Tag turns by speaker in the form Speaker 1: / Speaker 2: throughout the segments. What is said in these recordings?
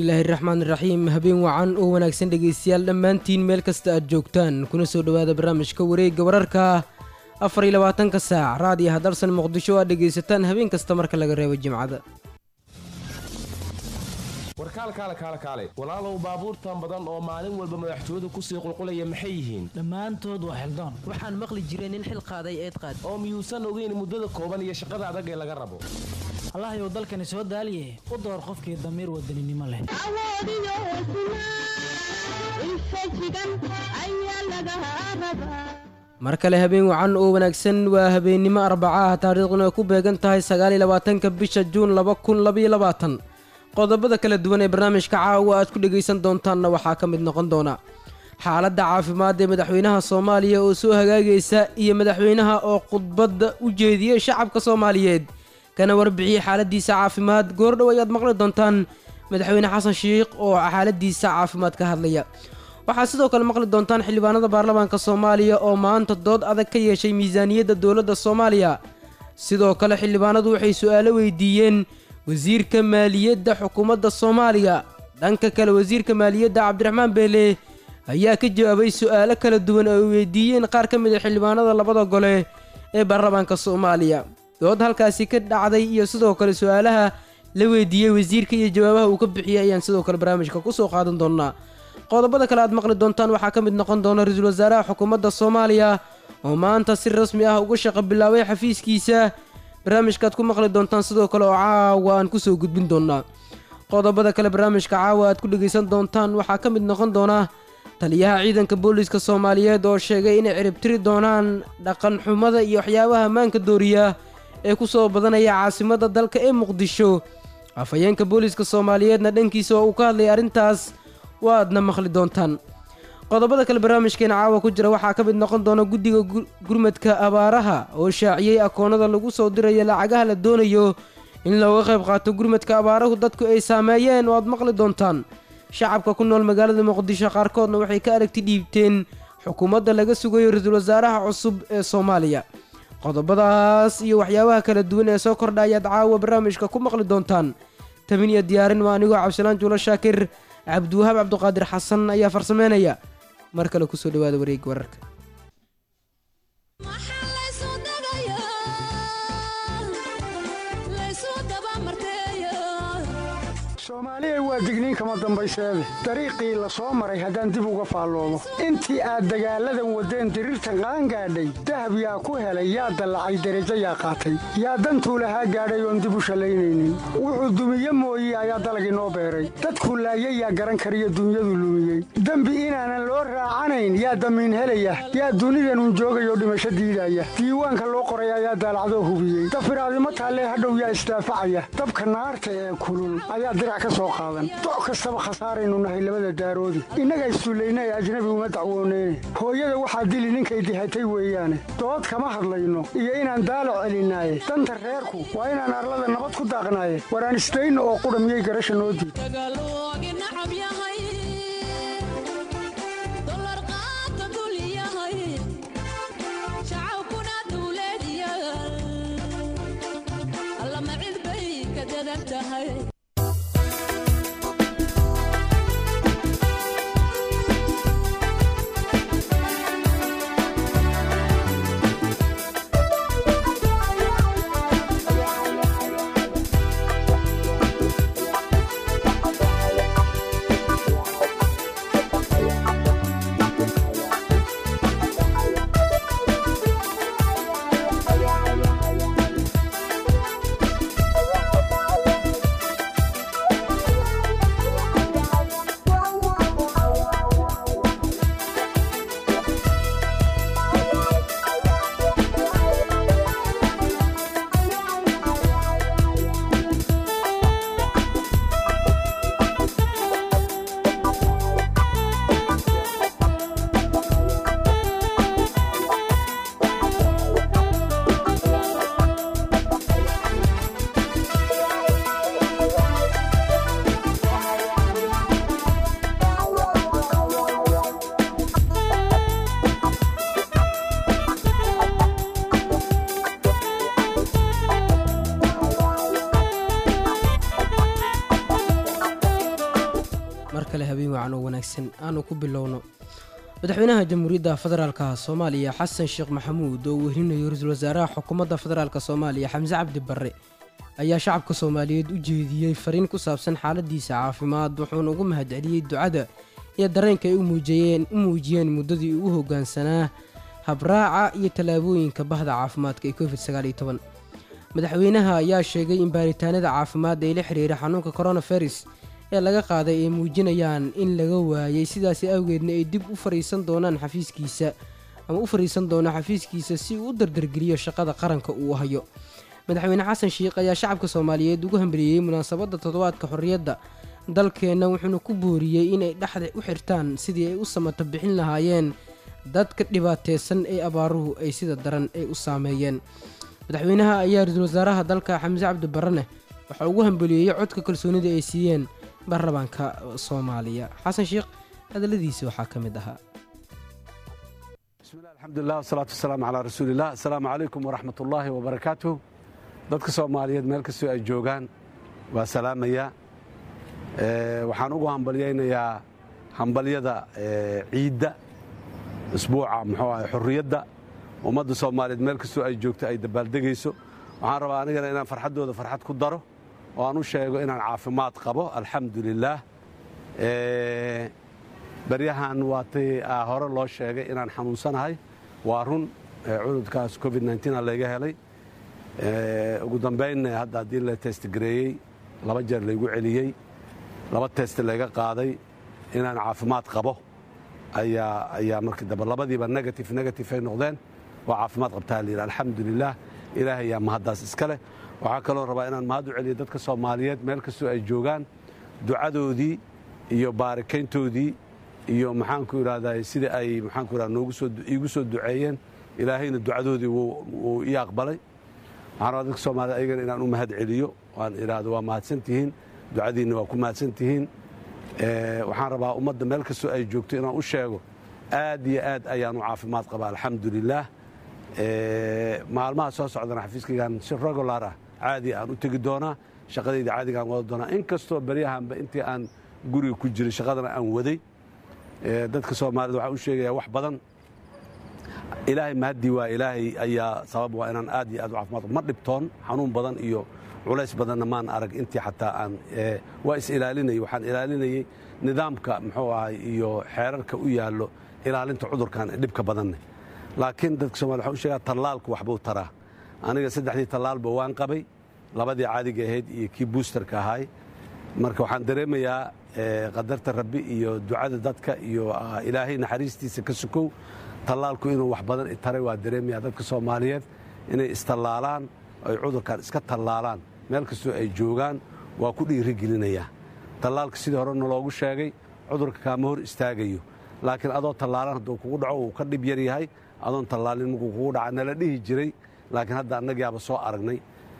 Speaker 1: bismillaahi raxmaan raxiim habeen wacan oo wanaagsan dhegaystayaal dhammaantiin meel kasta aad joogtaan kuna soo dhowaada barnaamijka wareegga wararka afar iyo labaatanka saac raadiyo hadalsan muqdisho aad dhegaysataan habeen kasta marka laga reebo jimcada
Speaker 2: warkaalkaale kaale kaale walaalow baabuurtan badan oo maalin walba madaxtooyadu kusii qulqulaya maxay yihiin
Speaker 3: dhammaantood waa xildaan
Speaker 4: waxaan maqli jiray nin xil qaaday eed qaad
Speaker 2: oo miyuusan ogeyn muddada kooban iyo shaqada adag ee laga rabo
Speaker 3: allahayow dalkani soo daaliye u door qofkii damiir wadaninimo leh
Speaker 5: awoodiyo hesnaa infajigan ayaa laga rabaa
Speaker 1: mar kale habeen wacan oo wanaagsan waa habeennimo arbaca ah taariikhduna ay ku beegan tahay sagaal iyo labaatanka bisha juun laba kun labaiyo labaatan qodobada kala duwan ee barnaamijka caawa aad ku dhegaysan doontaanna waxaa ka mid noqon doona xaaladda caafimaad ee madaxweynaha soomaaliya oo soo hagaagaysa iyo madaxweynaha oo khudbadda u jeediyey shacabka soomaaliyeed kana warbixiyey xaaladiisa caafimaad goordhow ayaad maqli doontaan madaxweyne xasan shiikh oo xaaladiisa caafimaad ka hadlaya waxaad sidoo kale maqli doontaan xildhibaanada baarlamaanka soomaaliya oo maanta dood adag ka yeeshay miisaaniyadda dowladda soomaaliya sidoo kale xildhibaanadu waxay su-aalo weydiiyeen wasiirka maaliyadda xukuumadda soomaaliya dhanka kale wasiirka maaliyadda cabdiraxmaan beele ayaa ka jawaabay su-aalo kala duwan oo ay weydiiyeen qaar ka mid a xildhibaanada labada gole ee baarlamaanka soomaaliya dood halkaasi ka dhacday iyo sidoo kale su-aalaha la weydiiyey wasiirka iyo jawaabaha uu ka bixiyey ayaan sidoo kale barnaamijka kusoo qaadan doonaa qodobada kale aad maqli doontaan waxaa ka mid noqon doona ra-iisul wasaaraha xukuumadda soomaaliya oo maanta si rasmi ah uga shaqo bilaabay xafiiskiisa barnaamijkaaad ku maqli doontaan sidoo kale oo caawa aan kusoo gudbin doonaa qodobada kale barnaamijka caawa aad ku dhegaysan doontaan waxaa ka mid noqon doona taliyaha ciidanka booliiska soomaaliyeed oo sheegay inay ciribtiri doonaan dhaqan xumada iyo waxyaabaha maanka dooriya ee ku soo badanaya caasimadda dalka ee muqdisho afhayeenka booliiska soomaaliyeedna dhankiisa oo uu ka hadlayay arrintaas waadna maqli doontaan qodobada kale barnaamijkeena caawa ku jira waxaa ka mid noqon doona guddiga gurmadka abaaraha oo shaaciyey akoonnada lagu soo dirayo lacagaha la doonayo in looga qayb qaato gurmadka abaarahu dadku ay saameeyeen oo aad maqli doontaan shacabka ku nool magaalada muqdisho qaarkoodna waxay ka aragti dhiibteen xukuumadda laga sugayo ra-iisul wasaaraha cusub ee soomaaliya qodobadaas iyo waxyaabaha kala duwan ee soo kordha ayaad caawa barnaamijka ku maqli doontaan tabin iyo diyaarin waa anigoo cabdisalaan juulo shaakir cabdiwahaab cabduqaadir xasan ayaa farsameynaya mar kale kusoo dhawaada wareegga wararka
Speaker 6: soomaaliya waa digniin kama dambayseede dariiqii la soo maray haddaan dib uga faalloomo intii aad dagaalladan waddeen diriirtan qaangaadhay dahab yaa ku helay yaa dallacay derajo yaa qaatay yaa dantuu lahaa gaadhay oon dib u shallaynaynin wuxuu dumiye mooye ayaa dalagii noo beeray dadku laayay yaa garan kariyo dunyadu lumiyey dembi inaanan loo raacanayn yaa damiin helaya yaa dunidanun joogayoo dhimasho diidaya diiwaanka loo qoray ayaa daalacdoo hubiyey dafiraadimo taallee hadhow yaa isdaafacaya dabka naarta ee kulul ayaa dirac ka soo qaadan doc kastaba khasaaraynu nahay labada daaroodi innaga issullayna ee ajnabi uma dacwooneyne hooyada waxaa dili ninkay dihatay weeyaane dood kama hadlayno iyo inaan daalac celinaaye danta reerku waa inaan arlada nabad ku daaqnaaye waraan isdayno oo qudha miyay garasha noo diid
Speaker 1: wanaagsan aanu ku bilowno madaxweynaha jamhuuriyadda federaalka soomaaliya xasan sheekh maxamuud oo wehrinayo ra-iisul wasaaraha xukuumadda federaalk soomaaliya xamse cabdi barre ayaa shacabka soomaaliyeed u jeediyey fariin ku saabsan xaaladiisa caafimaad wuxuuna ugu mahadceliyey ducada iyo dareenka ay u muujiyeen muddadii ugu hoggaansanaa habraaca iyo tallaabooyinka bahda caafimaadka ee covid madaxweynaha ayaa sheegay in baaritaanada caafimaad ee la xiriira xanuunka coronavirus ee laga qaaday ay muujinayaan in laga waayay sidaasi awgeedna ay dib u fariisan doonaan xafiiskiisa ama u fariisan doono xafiiskiisa si uu u dardargeliyo shaqada qaranka uu hayo madaxweyne xasan sheikh ayaa shacabka soomaaliyeed ugu hambaliyey munaasabadda toddobaadka xorriyadda dalkeenna wuxuuna ku booriyey inay dhexda u xirtaan sidii ay u samato bixin lahaayeen dadka dhibaateysan ee abaaruhu ay sida daran ay u saameeyeen madaxweynaha ayaa ra-iisul wasaaraha dalka xamse cabdi barrene waxaa ugu hambaliyeeyey codka kalsoonida ay siiyeen baarlamaanka soomaaliya xasan sheekh hadalladiisi waxaa ka mid ahaa
Speaker 7: bismillahi alxamdulilah wasalaatu wasalaamu calaa rasuuliillah assalaamu calaykum waraxmat ullaahi wabarakaatuh dadka soomaaliyeed meel kastoo ay joogaan waa salaamaya waxaan ugu hambalyaynayaa hambalyada ciidda isbuuca muxuu ahay xurriyadda ummadda soomaaliyeed meel kastoo ay joogto ay dabaaldegayso waxaan rabaa anigana inaan farxaddooda farxad ku daro oo aan u sheego inaan caafimaad qabo alxamdu lilaah baryahan waatay hore loo sheegay inaan xanuunsanahay waa run cududkaas covid a layga helay ugu dambaynna hadda haddii la testgareeyey laba jeer laygu celiyey laba test layga qaaday inaan caafimaad qabo ayaa markii dambe labadiiba negative negative ay noqdeen waa caafimaad qabtaa layidhi alxamdu lilah ilaahay ayaa mahaddaas iska leh waxaa kaloo rabaa inaan mahad u celiyo dadka soomaaliyeed meel kastoo ay joogaan ducadoodii iyo baarikayntoodii iyo maxaanku idhahdaa sida ay maxaanku idhahda noogu soo iigu soo duceeyeen ilaahayna ducadoodii wuu ii aqbalay waxaan rabaa dadka soomaaliyed ayagana inaan u mahad celiyo waan idhaahdo waa mahadsantihiin ducadiinna waa ku mahadsantihiin waxaan rabaa ummadda meel kastoo ay joogto inaan u sheego aad iyo aad ayaan u caafimaad qabaa alxamdu lilaah maalmaha soo socdana xafiiskaygaan si regular ah caadi aan u tegi doonaa shaqadayda caadigaan wada doonaa in kastoo beryahanba intii aan guriga ku jiray shaqadana aan waday dadka soomaaliyed waxaan u sheegayaa wax badan ilaahay mahaddii waa ilaahay ayaa sabab waa inaan aad iyo aad u caafimaad ma dhibtoon xanuun badan iyo culays badanna maan arag intii xataa aan waa is ilaalinayay waxaan ilaalinayey nidaamka muxuu ahay iyo xeerarka u yaallo ilaalinta cudurkan dhibka badanne laakiin dadka somalia waxaan u sheegaa tallaalku waxbuu taraa aniga saddexdii tallaalba waan qabay labadii caadiga ahayd iyo kii buusterka ahaay marka waxaan dareemayaa qadarta rabbi iyo ducada dadka iyo ilaahay naxariistiisa ka sukow tallaalku inuu wax badan taray waa dareemayaa dadka soomaaliyeed inay istallaalaan ay cudurkan iska tallaalaan meel kastoo ay joogaan waa ku dhiirigelinayaa tallaalka sidii horena loogu sheegay cudurka kaama hor istaagayo laakiin adoo tallaalan hadduu kugu dhaco uu ka dhib yar yahay adoon tallaalin markuu kugu dhaca nala dhihi jiray laakiin hadda annagaaba soo aragnay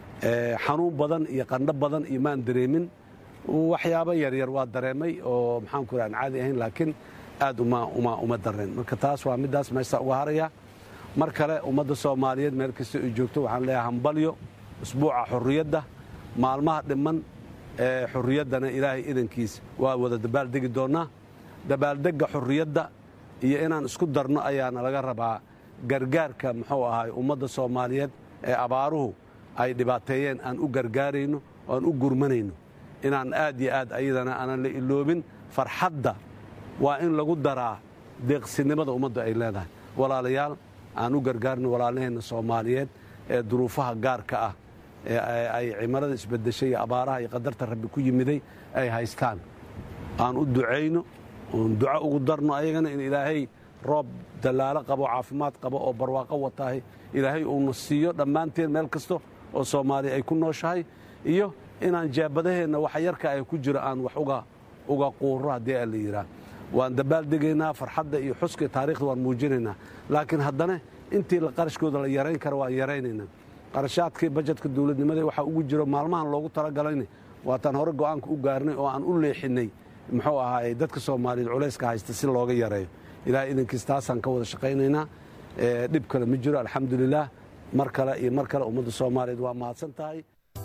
Speaker 7: xanuun badan iyo qandho badan iyo maan dareemin waxyaabo yaryar waa dareemay oo maxaanku ira aan caadi ahayn laakiin aad uma dareen marka taas waa middaas meesha uga haraya mar kale ummadda soomaaliyeed meel kasta ay joogto waxaan leeyahay hambalyo usbuuca xurriyadda maalmaha dhiman ee xurriyaddana ilaahay idankiis waa wada dabaaldegi doonnaa dabaaldegga xurriyadda iyo inaan isku darno ayaana laga rabaa gargaarka muxuu ahaay ummadda soomaaliyeed ee abaaruhu ay dhibaateeyeen aan u gargaarayno oo aan u gurmanayno inaan aad iyo aad ayadana aanan la iloobin farxadda waa in lagu daraa deeqsinimada ummadda ay leedahay walaalayaal aan u gargaarno walaalaheenna soomaaliyeed ee duruufaha gaarka ah ee ay cimarada isbedeshay iyo abaaraha iyo qadarta rabbi ku yimiday ay haystaan aan u ducayno oon duco ugu darno ayagana in ilaahay roob dallaalo qabo caafimaad qabo oo barwaaqo wataahay ilaahay uuna siiyo dhammaanteen meel kasta oo soomaaliya ay ku nooshahay iyo inaan jaabadaheenna waxa yarka ay ku jiro aan wax uga quurro haddii a la yidhaah waan dabaaldegaynaa farxadda iyo xuska taarikhda waan muujinaynaa laakiin haddana intii qarashkooda la yarayn kara waan yaraynaynaa qarashaadkii bajetka dowladnimada waxaa ugu jiro maalmahan loogu talagalayna waataan hore go'aanka u gaarnay oo aan u leexinay muxuu ahaay dadka soomaaliyeed culayska haysta si looga yareeyo ilahay idankiis taasaan ka wada shaqaynaynaa dhib kale ma jiro alxamdulilaah mar kale iyo mar kale ummadda soomaaliyeed waa mahadsan tahay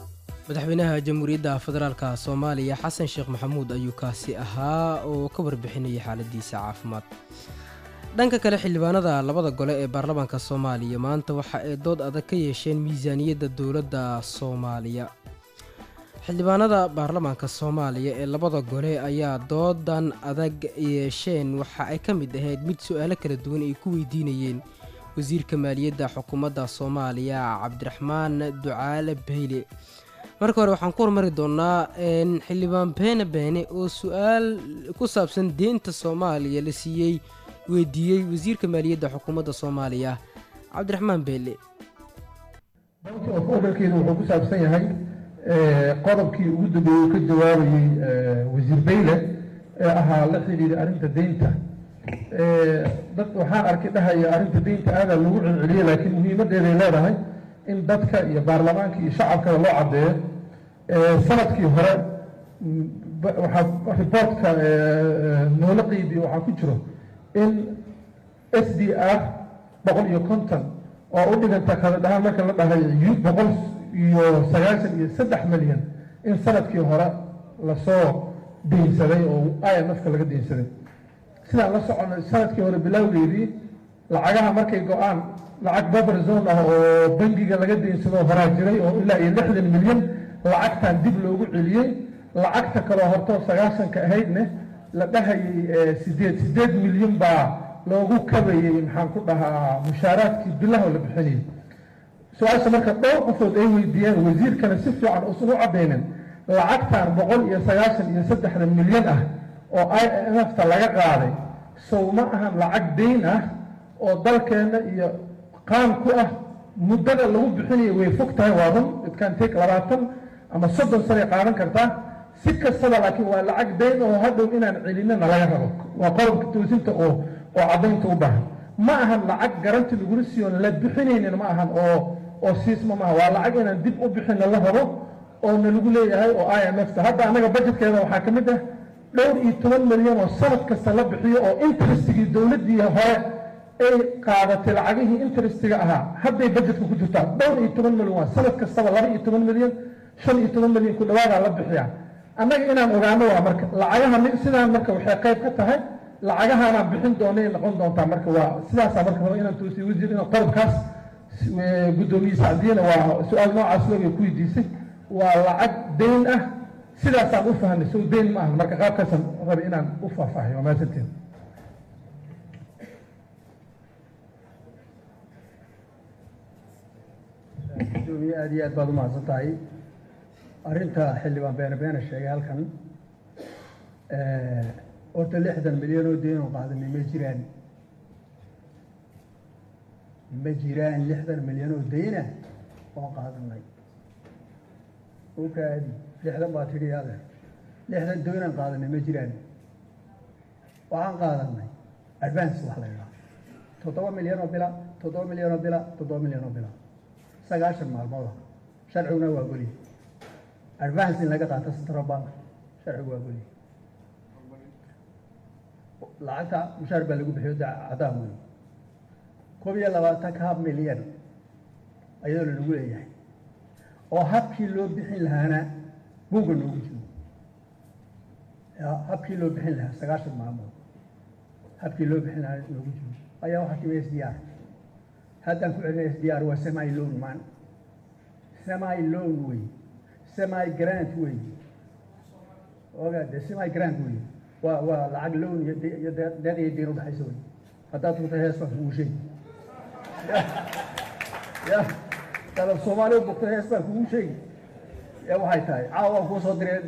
Speaker 1: madaxweynaha jamhuuriyadda federaalka soomaaliya xasan sheekh maxamuud ayuu kaasi ahaa oo ka warbixinayay xaaladiisa caafimaad dhanka kale xildhibaanada labada gole ee baarlamaanka soomaaliya maanta waxa ay dood adag ka yeesheen miisaaniyadda dowladda soomaaliya xildhibaanada baarlamaanka soomaaliya ee labada gole ayaa doodan adag yeesheen waxa ay ka mid ahayd mid su-aalo kala duwan ay ku weydiinayeen wasiirka maaliyadda xukuumadda soomaaliya cabdiraxmaan ducaale beyle marka hore waxaan ku hormari doonaa xildhibaan beene beene oo su-aal ku saabsan deynta soomaaliya la siiyey weydiiyey wasiirka maaliyadda xukuumadda soomaaliya cabdiraxmaan beele
Speaker 8: banki of orderkeedu wuxuu ku saabsan yahay qodobkii ugu dambeeyey ka jawaabayey wasiir beyle ee ahaa la xidhiidha arrinta deynta dad waxaan arkay dhahaya arrinta deynta aadaa lagu celceliyey laakiin muhiimaddeeday leedahay in dadka iyo baarlamaanka iyo shacabkaba loo caddeeyo sanadkii hore waxaa riboortka noola qeybiye waxaa ku jiro in s d r boqol iyo konton oo u dhiganta kala dhahaan marka la dhahay boqol iyo sagaashan iyo saddex milyan in sanadkii hore lasoo deynsaday oo i m f-ka laga deynsaday sidaan la soconay sanadkii hore bilowgeedii lacagaha markay go-aan lacag buffer zone ah oo bangiga laga deynsado horaa jiray oo ilaa iyo lixdan milyan lacagtan dib loogu celiyey lacagta kaloo hortoo sagaashanka ahaydne la dhahayay sideed sideed milyan baa loogu kabayey maxaan ku dhahaa mushaaraadkii bilaha la bixinayay su-aasha marka dhowr qofood ay weydiiyeen wasiirkana si fiican usan u caddaynin lacagtan boqol iyo sagaashan iyo saddexda milyan ah oo i m f ta laga qaaday sow ma ahan lacag dayn ah oo dalkeenna iyo qaan ku ah muddada lagu bixinayo way fog tahay waa run idkaan take labaatan ama soddon sanay qaadan kartaa si kastaba laakiin waa lacag dayn oo hadhow inaan celinana laga rabo waa qodobka toosinta oo oo caddaynta u baahan ma ahan lacag garanti lagula siiyoon la bixinaynin ma ahan oo oo siisma maaha waa lacag inaan dib u bixinna la rabo oo nalagu leeyahay oo i m f ta hadda annaga budgetkeeda waxaa ka mid ah dhowr iyo toban milyan oo sanad kasta la bixiyo oo interestigii dowladdii hore ay qaadatay lacagihii interestiga ahaa hadday budgetka ku jirtaa dhowr iyo toban milyan waa sanad kastaba laba iyo toban milyan shan iyo toban milyan ku dhawaadaa la bixiyaa annaga inaan ogaano waa marka lacagaha sidaan marka waxay qayb ka tahay lacagahaanaan bixin doonay noqon doontaa marka waa sidaasaa marka raba inaan toosiyo wasiir inaan qodobkaas guddoomiye sacdiyana waa su-aal noocaas looga ku weydiisay waa lacag dayn ah sidaasaan u fahnay sow dayn ma aha marka qaabkaasaan rabi inaan u faahfaahiyo waa mahadsantiin
Speaker 9: gudoomiye aad iyo aad baad u mahadsan tahay arrinta xildhibaan beene beene sheegay halkan horta lixdan milyan oo deyn oo qaadanay ma jiraan ma jiraan lixdan milyan oo deyna oo qaadanay okaadi lixdan baa tidhi ade lixdan deynaan qaadanay ma jiraan waxaan qaadanay advance wax la yidhaha toddoba milyan oo bila toddoba milyan oo bila toddoba milyan oo bila sagaashan maalmooda sharciguna waa goliye advance in laga qaato central bank sharcigu waa goliye lacagta mushaar baa lagu bixiyo cadaan wey koob iyo labaatanka hab milyan ayadoo lanagu leeyahay oo habkii loo bixin lahaana buugga noogu jiro habkii loo bixin lahaa sagaashan maalmood habkii loo bixin lahaa noogu jiro ayaa waxaa timi s d r haddaan ku celinay s d r waa semi loan man semi loan wey semi grant wey oga de semi grant wey waa waa lacag loan iyo iyo deed iyo diin udhexaysa wey haddaad runta hees baan kugu sheegi ya dalab soomaali u bogto hees baan kugu sheegi ya waxay tahay caawa waan kuu soo diray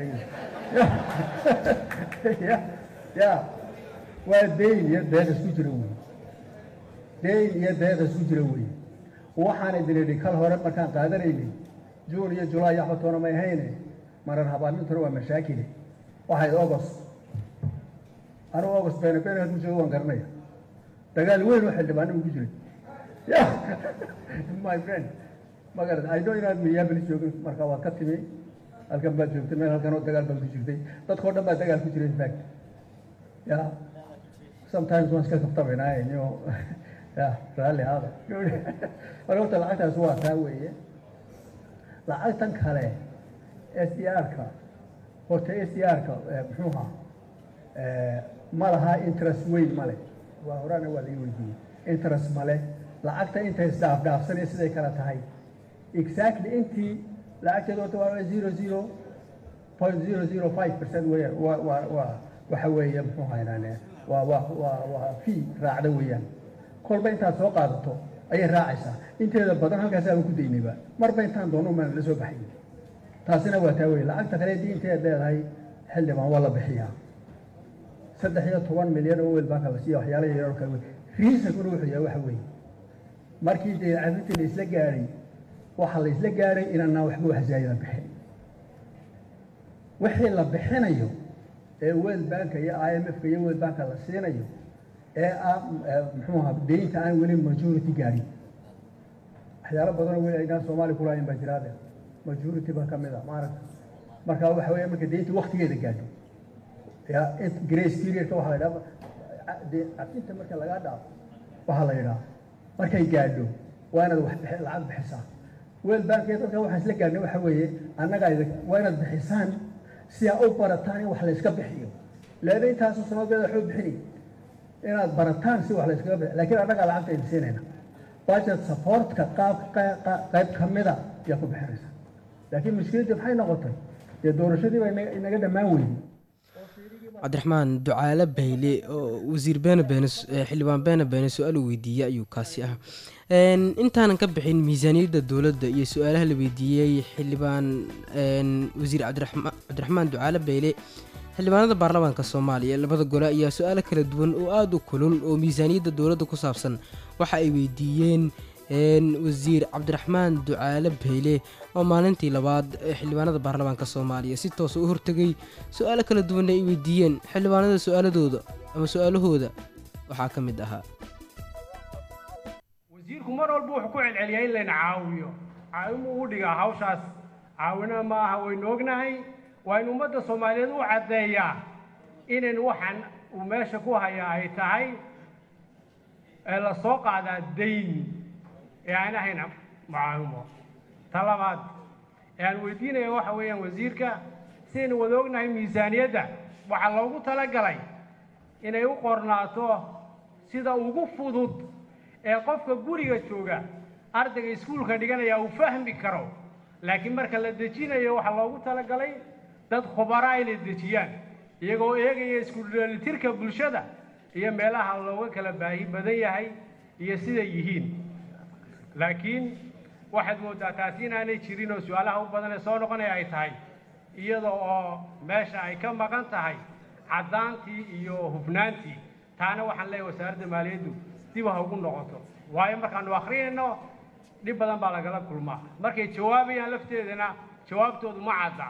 Speaker 9: ya ya waa deyn iyo deed isku jira wey deyn iyo deed isku jira wey waxaan idin idhi kal hore markaan qaadanaynay juun iyo julaay axmed toona may hayne marar habaamintuna waa mashaakile waxayd august anigu august bene bene ku joogo waan garanaya dagaal weyn oo xildhibaano ugu jiray ya my friend ma garata i know inaad minneapolis joogin marka waad ka timi halkan baad joogtay meel halkan oo dagaal baad ku jirtay dadkao dhan baa dagaal ku jiray infact ya sometimes waan iska kaftabaynaa inyo ya raalli aada marka horta lacagtaas waa taa weeye lacagtan kale s d r-ka horta s d r-ka muxuu ahaa ma laha interest weyn male waa horana waa laga weydiiyey interest male lacagta intay isdhaafdhaafsanaya siday kala tahay exactly intii lacagteedu horta waa zero zero point zero zero five percent weeyaan waa waa waa waxa weeye muxuu haynaan waa waa waa waa fee raacda weeyaan kolba intaad soo qaadato ayay raacaysaa inteeda badan halkaas aan ku daynayba marba intaan doono maan la soo baxay taasina waa taa weye lacagta kale haddii inteed leedahay xildhibaan waa la bixiyaa saddex iyo toban milyan oo wel baanka la siiya waxyaala yaryar oo kale wey riisankuna wuxuu yahay waxa weeye markii dee cafintii la isla gaadhay waxaa la isla gaadhay inaanaan waxba waxzaayada bixin wixii la bixinayo ee world banka iyo i m f-ka iyo world banka la siinayo ee ah muxuu ahaa deynta aan weli majority gaadhin waxyaalo badanoo weli aynaan soomaali kulahayn baa jiraade majority baa ka mid a maaragta marka waxa weeye marka deynta waktigeeda gaadho ya grace periodka waxaa la yidhaha de cafinta marka lagaa dhaafo waxaa la yidhaha markay gaadho waa inaad wax bixi lacag bixisaa world bank iyo dadka waxaan isla gaadhnay waxa weeye annaga waa inaad bixisaan si aa u barataan in wax la yska bixiyo leena intaasu sanadeeda waxba bixinay inaad barataan si wax la yskaga bixiyo laakiin annagaa lacagta idin siinayna budget supportka qaab qayb ka mida ayaa ku bixinaysa laakiin mushkiladii maxay noqotay dee doorashadii baa inaga dhammaan weyday
Speaker 1: cabdiraxmaan ducaale bayle oo wasiir beene beene xildhibaan beene beene su-aal uu weydiiyey ayuu kaasi ah intaanan ka bixin miisaaniyadda dowladda iyo su-aalaha la weydiiyey xildhibaan wasiir cabdiraxmaan ducaale bayle xildhibaanada baarlamaanka soomaaliya labada gole ayaa su-aalo kala duwan oo aada u kulul oo miisaaniyadda dowladda ku saabsan waxa ay weydiiyeen wasiir cabdiraxmaan ducaale bayle oo maalintii labaad ee xildhibaanada baarlamaanka soomaaliya si toosa u hortegay su-aalo kala duwanna ay weydiiyeen xildhibaanada su-aaladooda ama su-aalahooda waxaa ka mid ahaa
Speaker 10: wasiirku mar walba wuxuu ku celceliyaa in layna caawiyo caawimuu u dhigaa hawshaas caawina ma aha waynu ognahay waa in ummadda soomaaliyeed u caddeeyaa inayn waxaan uu meesha ku hayaa ay tahay ee la soo qaadaa dayn ee aan ahayn mucaawimo ta labaad ee aan weydiinaya waxa weeyaan wasiirka sidaynu wada ognahay miisaaniyadda waxaa loogu talagalay inay u qornaato sida ugu fudud ee qofka guriga jooga ardayga iskuulka dhiganaya uu fahmi karo laakiin marka la dejinayo waxaa loogu talagalay dad khubaraa inay dejiyaan iyagoo eegaya iskuldheelitirka bulshada iyo meelaha looga kala baahi badan yahay iyo siday yihiin laakiin waxaad mooddaa taasi inaanay jirin oo su-aalaha u badan ee soo noqonaya ay tahay iyada oo meesha ay ka maqan tahay caddaantii iyo hufnaantii taana waxaan leeyahay wasaaradda maaliyaddu dib ha ugu noqoto waayo markaanu akrinayno dhib badan baa lagala kulmaa markay jawaabayaan lafteedana jawaabtoodu ma cadda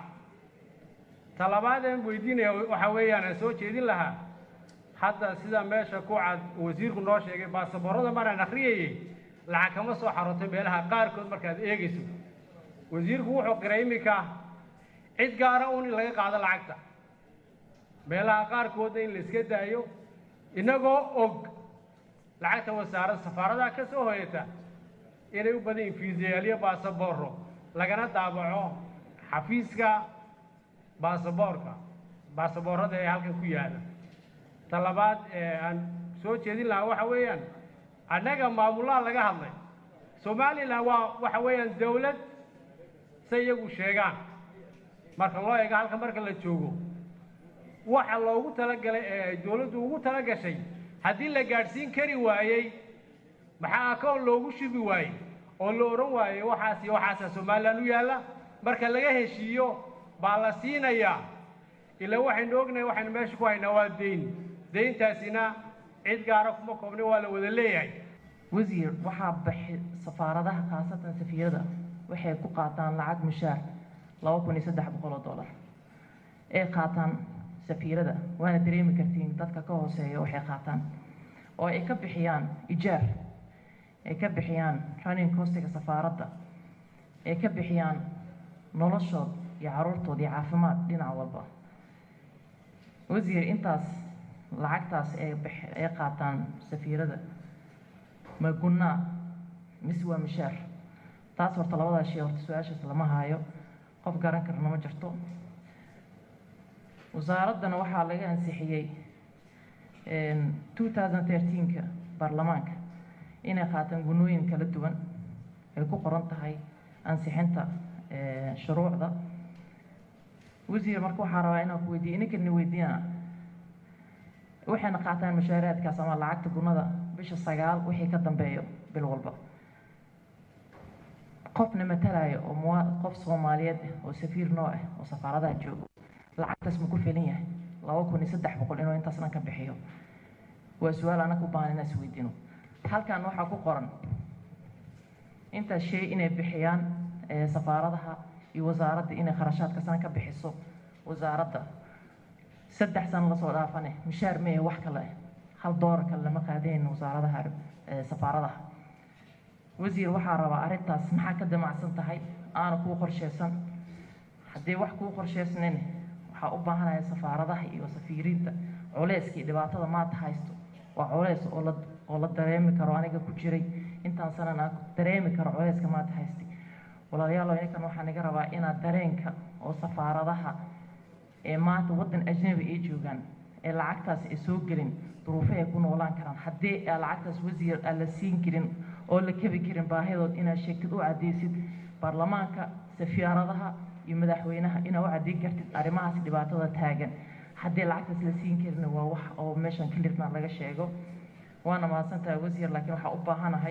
Speaker 10: talabaadeen weydiinaya waxaa weeyaan aan soo jeedin lahaa hadda sida meesha ku cad wasiirku noo sheegay baasaboorada maraan akhriyayey lacag kama soo xarooto meelaha qaarkood markaad eegayso wasiirku wuxuu qiray iminka cid gaara un in laga qaado lacagta meelaha qaarkoodna in la iska daayo innagoo og lacagta wasaarad safaaradaha ka soo hoyata inay u badan yihin fiisayaalyo baasabooro lagana daabaco xafiiska baasaboorka baasaboorada ee halkan ku yaala ta labaad ee aan soo jeedin lahaa waxa weeyaan annaga maamulaha laga hadlay somalilan waa waxa weeyaan dawlad say iyagu sheegaan marka loo eego halka marka la joogo waxa loogu talagalay ee ay dawladdu ugu tala gashay haddii la gaadhsiin kari waayey maxaa akoon loogu shubi waayey oo la odhan waayey waxaas iyo waxaasaa somalilan u yaalla marka laga heshiiyo baa la siinayaa ilaa waxaynu ognahay waxaynu meesha ku haynaa waa deyn deyntaasina cid gaara kuma koobna waa la wada leeyahay
Speaker 11: wasiir waxaa baxi safaaradaha khaasatan safiyada waxay ku qaataan lacag mushaar laba kun iyo saddex boqol oo dollar ay qaataan safiirada waana dareemi kartiin dadka ka hooseeya waxay qaataan oo ay ka bixiyaan ijaar ay ka bixiyaan running costiga safaaradda ay ka bixiyaan noloshood iyo caruurtood iyo caafimaad dhinac walba wasiir intaas lacagtaas ay ay qaataan safiirada ma gunnaa mise waa mishaar taas horta labadaa shay horta su-aashaas lama haayo qof garan karna ma jirto wasaaraddana waxaa laga ansixiyey two thousand thirteenka baarlamaanka inay qaataan gunooyin kala duwan ay ku qoran tahay ansixinta shuruucda wasiir marka waxaa rabaa inaan ku weydiiyo ininkan weydiina waxayna qaataan mushaaraadkaas ama lacagta gunada bisha sagaal wixii ka dambeeyo bil walba qofna matalaayo oo mua qof soomaaliyeed ah oo safiir noo ah oo safaaradaha joogo lacagtaas ma ku filan yahay laba kun iyo saddex boqol inuu intaas dhan ka bixiyo waa su-aal anaga u baahan inaan isweydiino halkan waxaa ku qoran intaas shay inay bixiyaan safaaradaha iyo wasaaradda inay kharashaadka san ka bixiso wasaaradda saddex sano lasoo dhaafane mishaar mee wax kale hal doolar kale lama qaadayn wasaaradaha safaaradaha wasiir waxaa rabaa arrintaas maxaa ka damacsan tahay aana kuu qorsheysan haddii wax kuu qorsheysnayn waxaa u baahanaya safaaradaha iyo safiiriinta culeyskii dhibaatada maanta haysto waa culeys oo la oo la dareemi karo aniga ku jiray intaan sanan aan dareemi karo culeyska maanta haystay walaalayaal ininkan waxaan iga rabaa inaad dareenka oo safaaradaha ee maanta waddan ajnabi ay joogaan ee lacagtaas ay soo gelin duruufahay ku noolaan karaan haddii aa lacagtaas wasiir aan la siin karin oo la kebi karin baahidood inaad sheegtid u cadeysid baarlamaanka safaaradaha iyo madaxweynaha inaad u cadeyn kartid arrimahaas dhibaatada taagan haddii lacagtaas la siin karin waa wax oo meeshan kalirna laga sheego waana mahadsantahay wasiir laakiin waxaa u baahanahay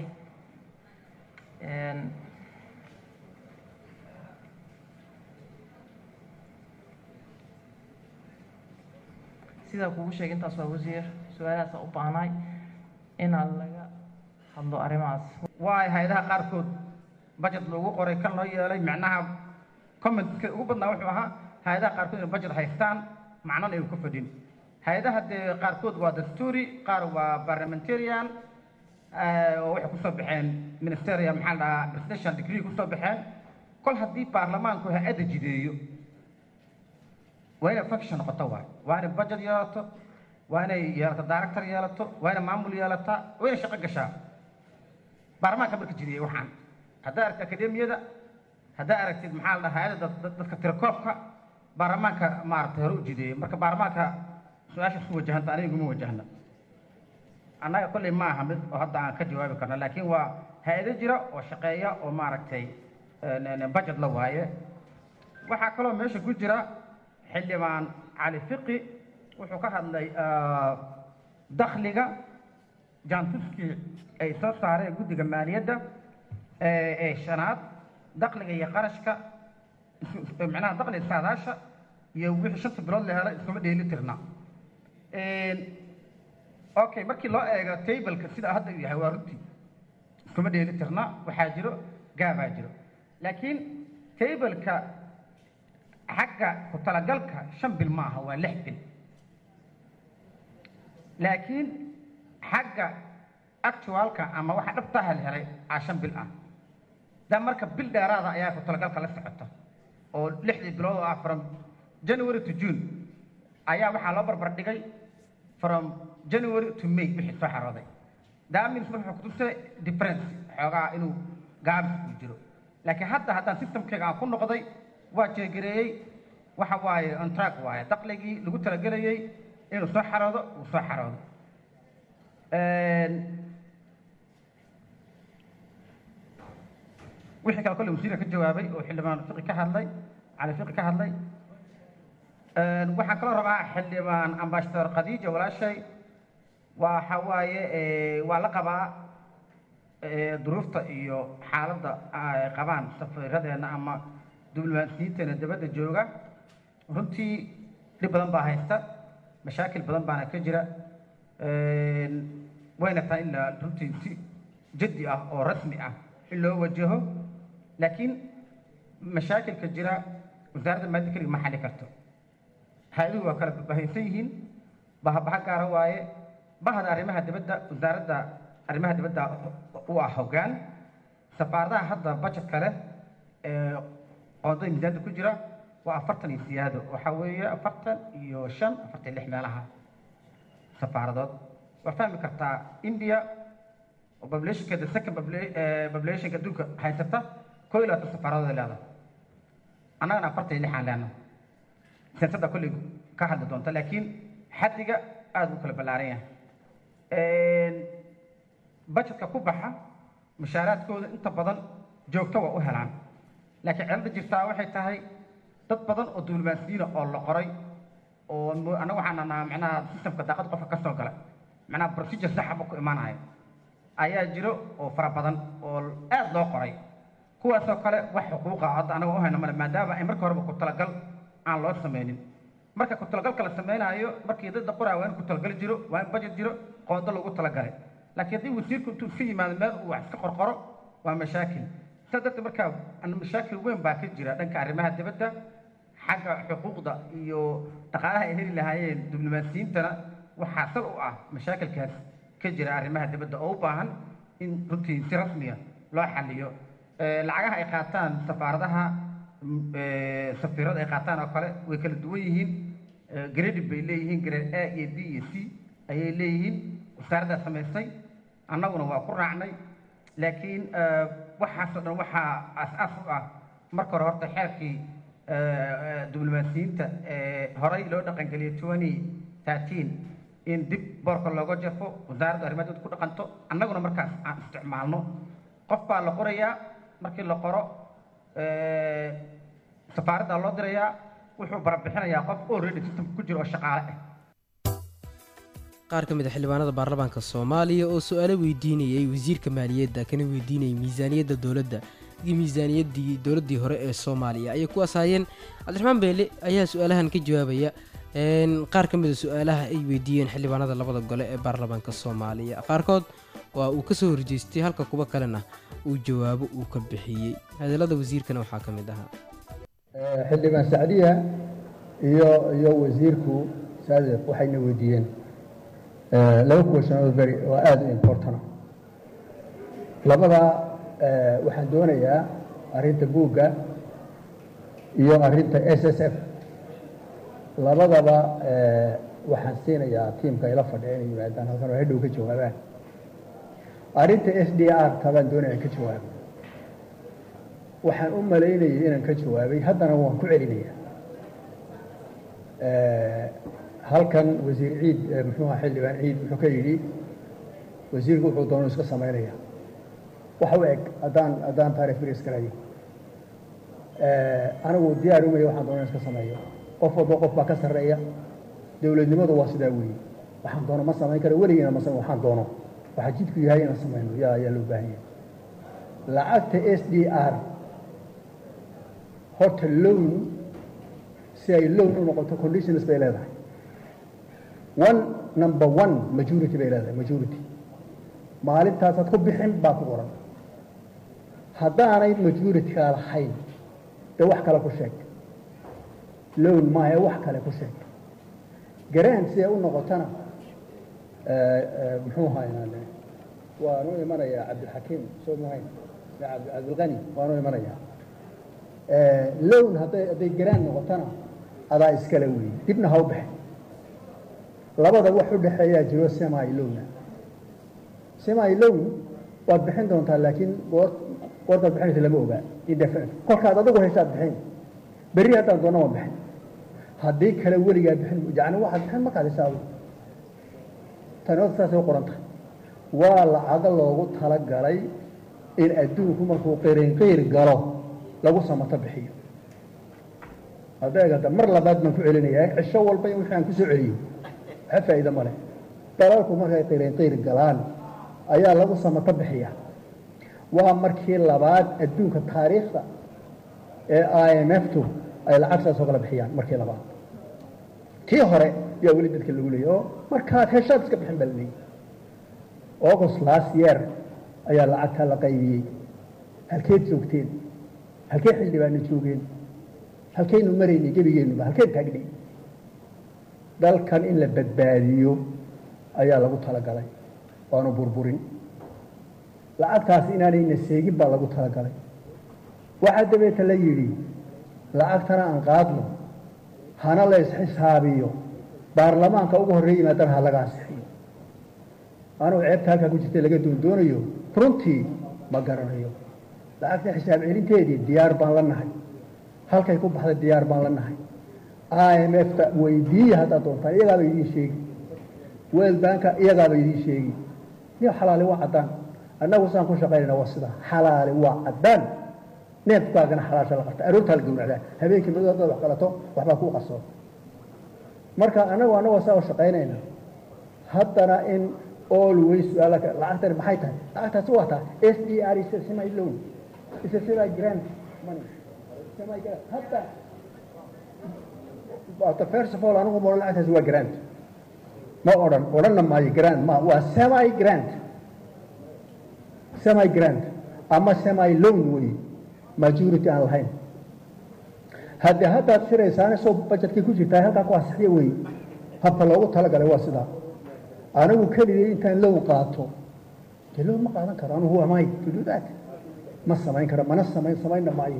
Speaker 11: sidaa kugu sheegay intaas waa wasiir su-aalahaasa u baahnaay inaan laga hadlo arrimahaas
Speaker 12: waay hay-adaha qaarkood budget loogu qoray kan loo yeelay macnaha commentka ugu badnaa wuxuu ahaa hay-adaha qaarkood inay budget haystaan macnana ay ku fadhin hay-adaha dee qaarkood waa dastuuri qaar waa parliamentarian oo waxay kusoo baxeen ministerial maxaa la dhahaa presidential degree kusoo baxeen kol haddii baarlamaanku hay-adda jideeyo waa inay function noqoto waay waa inay budget yeelato waa inay yeelato director yeelato waa inay maamul yeelataa waa inay shaqo gashaa baarlamaanka marka jideeyey waxaan haddaa aragtid akademiyada haddaa aragtid maxaa la dhahaa hay-adda dadka tirakoobka baarlamaanka maaragtay hore u jideeyey marka baarlamaanka su-aasha isku wajahanta aniga iguma wajahna annaga kolley ma aha mid oo hadda aan ka jawaabi karno laakiin waa hay-ado jira oo shaqeeya oo maaragtay budget la waaye waxaa kaloo meesha ku jira xildhibaan cali fiqi wuxuu ka hadlay dakhliga jaantuskii ay soo saareen guddiga maaliyadda ee shanaad dakhliga iyo qarashka macnaha dakhliga saadaasha iyo wixii shanta bilood la helay iskuma dheeli tirna okay markii loo eego tableka sida hadda uu yahay waa runtii iskuma dheeli tirna waxaa jiro gaabaa jiro laakiin tableka xagga ku talagalka shan bil maaha waa lix bil laakiin xagga actualka ama waxa dhabtaha la helay aa shan bil ah da marka bil dheeraada ayaa ku talagalka la socota oo lixdii bilood oo ah from january to june ayaa waxaa loo barbar dhigay from january to may wixii soo xarooday daamins wuxuu kutusay difference xoogaa inuu gaabis uu jiro laakiin hadda haddaan systemkayga aan ku noqday waa jeegareeyey waxa waaye on track waaye dakhligii lagu talagelayey inuu soo xaroodo uu soo xaroodo wixii kale kolle wasiirka ka jawaabay oo xildhibaan fiqi ka hadlay cali fiqi ka hadlay waxaan kaloo rabaa xildhibaan ambassador khadiija walaashay waxa waaye waa la qabaa duruufta iyo xaaladda ay qabaan safiiradeenna ama diblomaasiyiinteena dabadda jooga runtii dhib badan baa haysta mashaakil badan baana ka jira wayna tahay in la runtii si jaddi ah oo rasmi ah in loo wajaho laakiin mashaakilka jira wasaaradda maadda keliga ma xalli karto hay-aduhu waa kala bahaysan yihiin bahabaha gaara waaye bahda arrimaha dibadda wasaaradda arrimaha dibadda u ah hoggaan safaaradaha hadda budgetka leh ee qoondada miisaanta ku jira waa afartan iyo siyaado waxaa weeye afartan iyo shan afartan iyo lix meelaha safaaradood waa fahmi kartaa india oo populationkeeda second populationka adduunka haysata koo iyo labaatan safaaradood ay leedahay annagana afartan iyo lixaan leenahay siyaasadda kolley ka hadli doonta laakiin xaddiga aada u kala ballaaran yahay bajetka ku baxa mushaaraadkooda inta badan joogto waa u helaan laakiin cilada jirtaa waxay tahay dad badan oo duulimaansiyiina oo la qoray oo mo- annaga waxaan nahnaa macnaha systemka daaqad qofka ka soo gala macnaha procedure saxaba ku imaanaya ayaa jiro oo fara badan oo aad loo qoray kuwaasoo kale wax xuquuqa hadda anaga u hayna male maadaama ay marka horeba ku talagal aan loo sameynin marka ku talagalka la sameynaayo markii dad la qoraayo waa in ku talagal jiro waa in budget jiro qoodo lagu talagalay laakiin haddii wasiirku intuu iska yimaado meel uu wax iska qorqoro waa mashaakil sidaa darteed markaa an- mashaakil weyn baa ka jira dhanka arrimaha dibadda xagga xuquuqda iyo dhaqaalaha ay heli lahaayeen diblomaasiyiintana waxaa sal u ah mashaakilkaas ka jira arrimaha dibadda oo u baahan in runtii si rasmiya loo xaliyo Eh, lacagaha ay qaataan safaaradaha mm, eh, safiirada ay qaataan oo kale way kala duwan yihiin Eh, grade bay leeyihiin grade a iyo b iyo c ayay leeyihiin wasaaraddaa samaysay annaguna waa ku raacnay laakiin eh, waxaasoo dhan waxaa as-aas u ah marka hore horta xeerkii eh, eh, diblomaasiyiinta ee horey loo dhaqangeliyay twenty thirteen in dib boorka looga jafo wasaaradda arrimaha dibadda ku dhaqanto annaguna markaas aan isticmaalno qof baa la qorayaa markii la qoro eh, safaaraddaa loo dirayaa wuxuu barabixinayaa qof already systemka ku jira oo shaqaale ah
Speaker 1: qaar ka mid a xildhibaanada baarlamaanka soomaaliya oo su-aalo weydiinayay wasiirka maaliyadda kana weydiinayay miisaaniyadda dowladda iyo miisaaniyaddii dowladdii hore ee soomaaliya ayay ku asaayeen cabdiraxmaan beele ayaa su-aalahan ka jawaabaya een, qaar ka mid a su-aalaha ay weydiiyeen xildhibaanada labada gole ee baarlamaanka soomaaliya qaarkood waa uu kasoo horjeestay halka kuwa kalena uu jawaabo uu ka bixiyey hadallada wasiirkana waxaa ka mid ahaa
Speaker 9: xildhibaan sacdiya iyo iyo wasiirku saadiq waxayna weydiiyeen eh, laba question oo very oo aada u important labada eh, waxaan doonayaa arrinta buugga iyo arrinta s s f labadaba eh, waxaan siinayaa tiimka ila fadhiya inay yimaadaan halkan oo hadhow ka jawaabaan arrinta s d r tabaan doonaya in ka jawaabo waxaan u malaynayay inaan ka jawaabay haddana waan ku celinayaa halkan wasiir ciid eh, muxuu ahaa xildhibaan ciid wuxuu ka yidhi wasiirku wuxuu doono iska samaynaya waxa u eg haddaan haddaan taarikh biris galayo anigu diyaar umaya waxaan doono in iska sameeyo qof walba qof baa ka sarreeya dowladnimadu waa sidaa weeye waxaan doono ma samayn karo weligiina ma samayn waxaan doono waxaa jidku yahay inaan samayno yaa ayaa loo baahan yahay lacagta s d r horta loan si ay loan u noqoto conditions bay leedahay one number one majority bay leedahay majority maalintaasaad ku bixin baa ku qoran haddaanay majority-ka lahayn dee wax kale ku sheeg loan maahe wax kale ku sheeg garaan siday u noqotona muxuu ahaynaa waanu imanayaa cabdilxakiim soo muhayn cabd- cabdilqani waanu imanayaa lown hadday hadday garaan noqotona adaa iskale weeye dibna ha u baxin labada wax u dhexeeyaa jiro semi lowna semi lown waad bixin doontaa laakiin goor goortaad bixinaysa lama ogaa indefinite kolkaad adigu haysaad bixin berri haddaan doona waan bixin haddii kale weligaa bixin yacni waxaad bixin markaad hisaabo tani horta saasay u qoran tahay waa lacago loogu talagalay in adduunku markuu qirinqiir galo lagu samato bixiyo adeegada mar labaad baan ku celinayaa cisho walba in wixii aan ku soo celiyo waxa faa'iido ma leh dalalku markay qirinqiir galaan ayaa lagu samato bixiya waa markii labaad adduunka taariikhda ee i m f tu ay lacag saas oo kala bixiyaan markii labaad tii hore yaa weli dadka lagu leeyay oo markaad heshaad iska bixin baa la leeyay august last year ayaa lacagtaa la qaybiyey halkeed joogteen halkee xildhibaana joogeen halkaynu maraynay gebigeennuba halkeen taagnay dalkan in la badbaadiyo ayaa lagu talagalay waanu burburin lacagtaas inaanayna seegin baa lagu talagalay waxaa dabeeta la yidhi lacagtana aan qaadno hana la isxisaabiyo baarlamaanka ugu horreey yimaadana ha laga ansixiyo anugu ceebta halkaa ku jirta laga doondoonayo runtii ma garanayo lacagta xisaab celinteedii diyaar baan la nahay halkay ku baxday diyaar baan la nahay i m f ta weydiiya haddaad doontaan iyagaaba idiin sheegi world banka iyagaaba idiin sheegi niyo xalaali waa caddaan annagu saan ku shaqaynayna waa sidaa xalaali waa caddaan neefkaagana xalaasha la qabta aroortaa la gowracdaa habeenkii madow haddaad wax qalato waxbaa kuu qarsoon marka annagu annagoo saa u shaqaynayna haddana in always su-aala lacagtani maxay tahay lacagtaasi waa taa s d r is a semi loan is a semi grant money semi grant hadda But first of all anigu ma odhan lacagtaasi waa grant ma odhan odhanna maayo grant ma waa semi grant semi grant ama semi loan wey majority aan lahayn haddii haddaad shiraysaana soo budgetkii ku jirtaa halkaa ku asixiya wey habka loogu talagalay waa sidaa anigu keligay intaan low qaato dee low ma qaadan karo anigu amay to do that ma samayn karo mana samayn samaynna maayo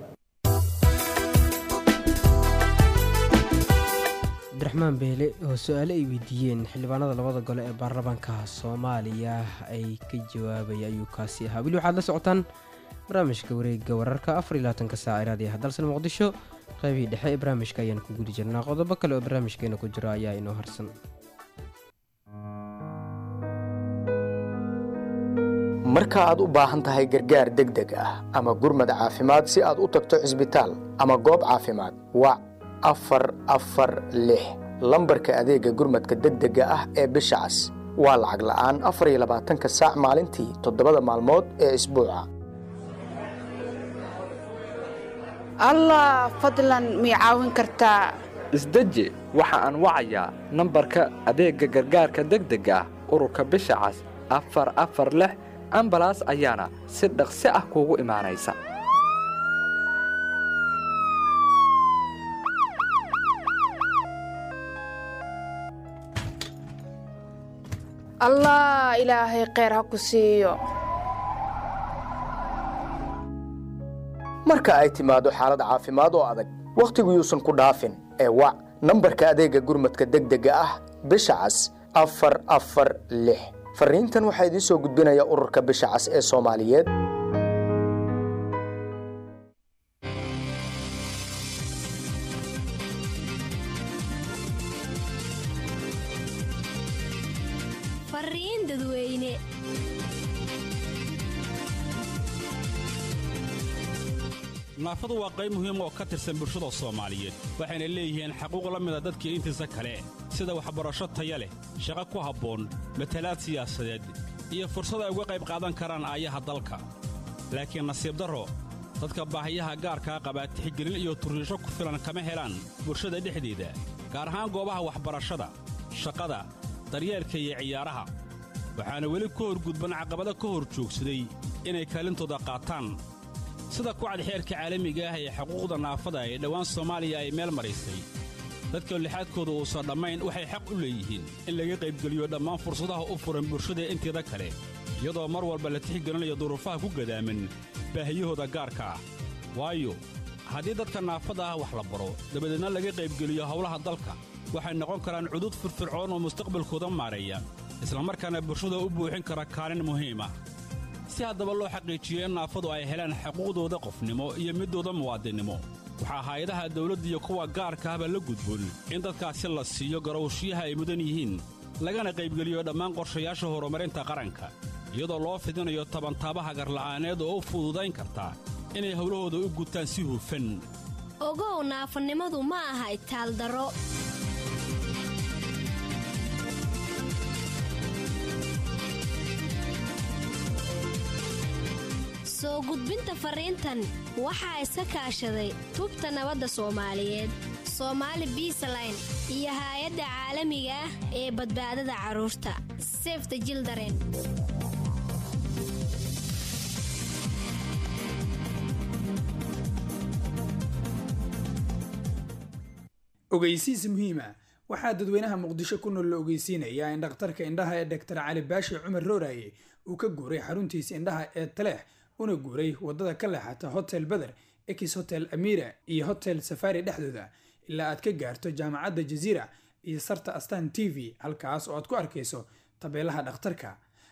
Speaker 1: cabdiraxmaan beele oo su-aale ay weydiiyeen xildhibaanada labada gole ee baarlamaanka soomaaliya ay ka jawaabaya ayuu kaasi ahaa weli waxaad la socotaan barnaamijka wareega wararka afar iyo labaatanka saac iraadiyaha dalsan muqdisho qaybihii dhexe ee barnaamijka ayaan ku gudi jirnaa qodobo kale oo barnaamijkeena ku jira ayaa inoo harsan
Speaker 13: marka aad u baahan tahay gargaar degdeg ah ama gurmad caafimaad si aad u tagto cisbitaal ama goob caafimaad wac afar afar lix lambarka adeegga gurmadka degdega ah ee bisha cas waa lacag la'aan afar iyo labaatanka saac maalintii toddobada maalmood ee isbuuca
Speaker 14: allah fadlan mii caawin kartaa
Speaker 15: isdeji waxa aan wacayaa nambarka adeegga gargaarka degdega ah ururka bisha cas afar afar lix ambalaas ayaana si dhaqsi ah kuugu imaanaysa
Speaker 14: allah ilaahay kheyr ha ku siiyo
Speaker 13: marka ay timaado xaalad caafimaad oo adag wakhtigu yuusan ku dhaafin ee wac nambarka adeegga gurmadka degdega ah bisha cas afar afar lix farriintan waxaa idiin soo gudbinaya ururka bisha cas ee soomaaliyeed
Speaker 16: fariin dadweyne
Speaker 17: naafadu waa qayb muhiim oo ka tirsan bulshada soomaaliyeed waxayna leeyihiin xaquuq la mida dadkii intiisa kale sida waxbarasho taya leh shaqo ku habboon matalaad siyaasadeed iyo fursad ay uga qayb qaadan karaan aayaha dalka laakiin nasiib darro dadka baahiyaha gaarkaa qabaa tixgelin iyo turriisho ku filan kama helaan bulshada dhexdeeda gaar ahaan goobaha waxbarashada shaqada daryeelka iyo ciyaaraha waxaana weli ka horgudban caqabado ka hor joogsaday inay kaalintooda qaataan sida kucad xeerka caalamiga ah ee xuquuqda naafada ee dhowaan soomaaliya ay meel maraysay dadka lixaadkooda uusan dhammayn waxay xaq u leeyihiin in laga qaybgeliyo dhammaan fursadaha u furan bulshada inteeda kale iyadoo mar walba la tixgelinayo duruufaha ku gadaaman baahiyahooda gaarka ah waayo haddii dadka naafada ah wax la baro dabadeedna laga qaybgeliyo howlaha dalka waxay noqon karaan cudud firfircoon oo mustaqbalkooda maareeya islamarkaana bulshada u buuxin kara kaalin muhiim ah si haddaba loo xaqiijiyo in naafadu ay helaan xuquuqdooda qofnimo iyo midooda muwaadinnimo waxaa hay-adaha dawladda iyo kuwa gaarka ahba la gudboon in dadkaasi la siiyo garowshiyaha ay mudan yihiin lagana qaybgeliyo dhammaan qorshayaasha horumarinta qaranka iyadoo loo fidinayo tabantaabaha garla'aaneed oo u fududayn karta inay howlahooda u gutaan si hufan
Speaker 16: ogow naafanimadu ma aha itaaldaro soo gudbinta fariintan waxaa iska kaashaday tubta nabadda soomaaliyeed soomaali biisaline iyo haay-adda caalamiga ah ee badbaadada carruurta sefta jildaren
Speaker 18: ogeysiis muhiima waxaa dadweynaha muqdisho ku nool la ogeysiinayaa in dhakhtarka indhaha ee doktor cali baashi cumar rooraye uu ka guuray xaruntiisa indhaha ee taleex una guuray wadada ka leexata hotel beder ex hotel amira iyo hotel safari dhexdooda ilaa aad ka gaarto jaamacadda jaziira iyo sarta astan t v halkaas oo aad ku arkayso tabeelaha dhakhtarka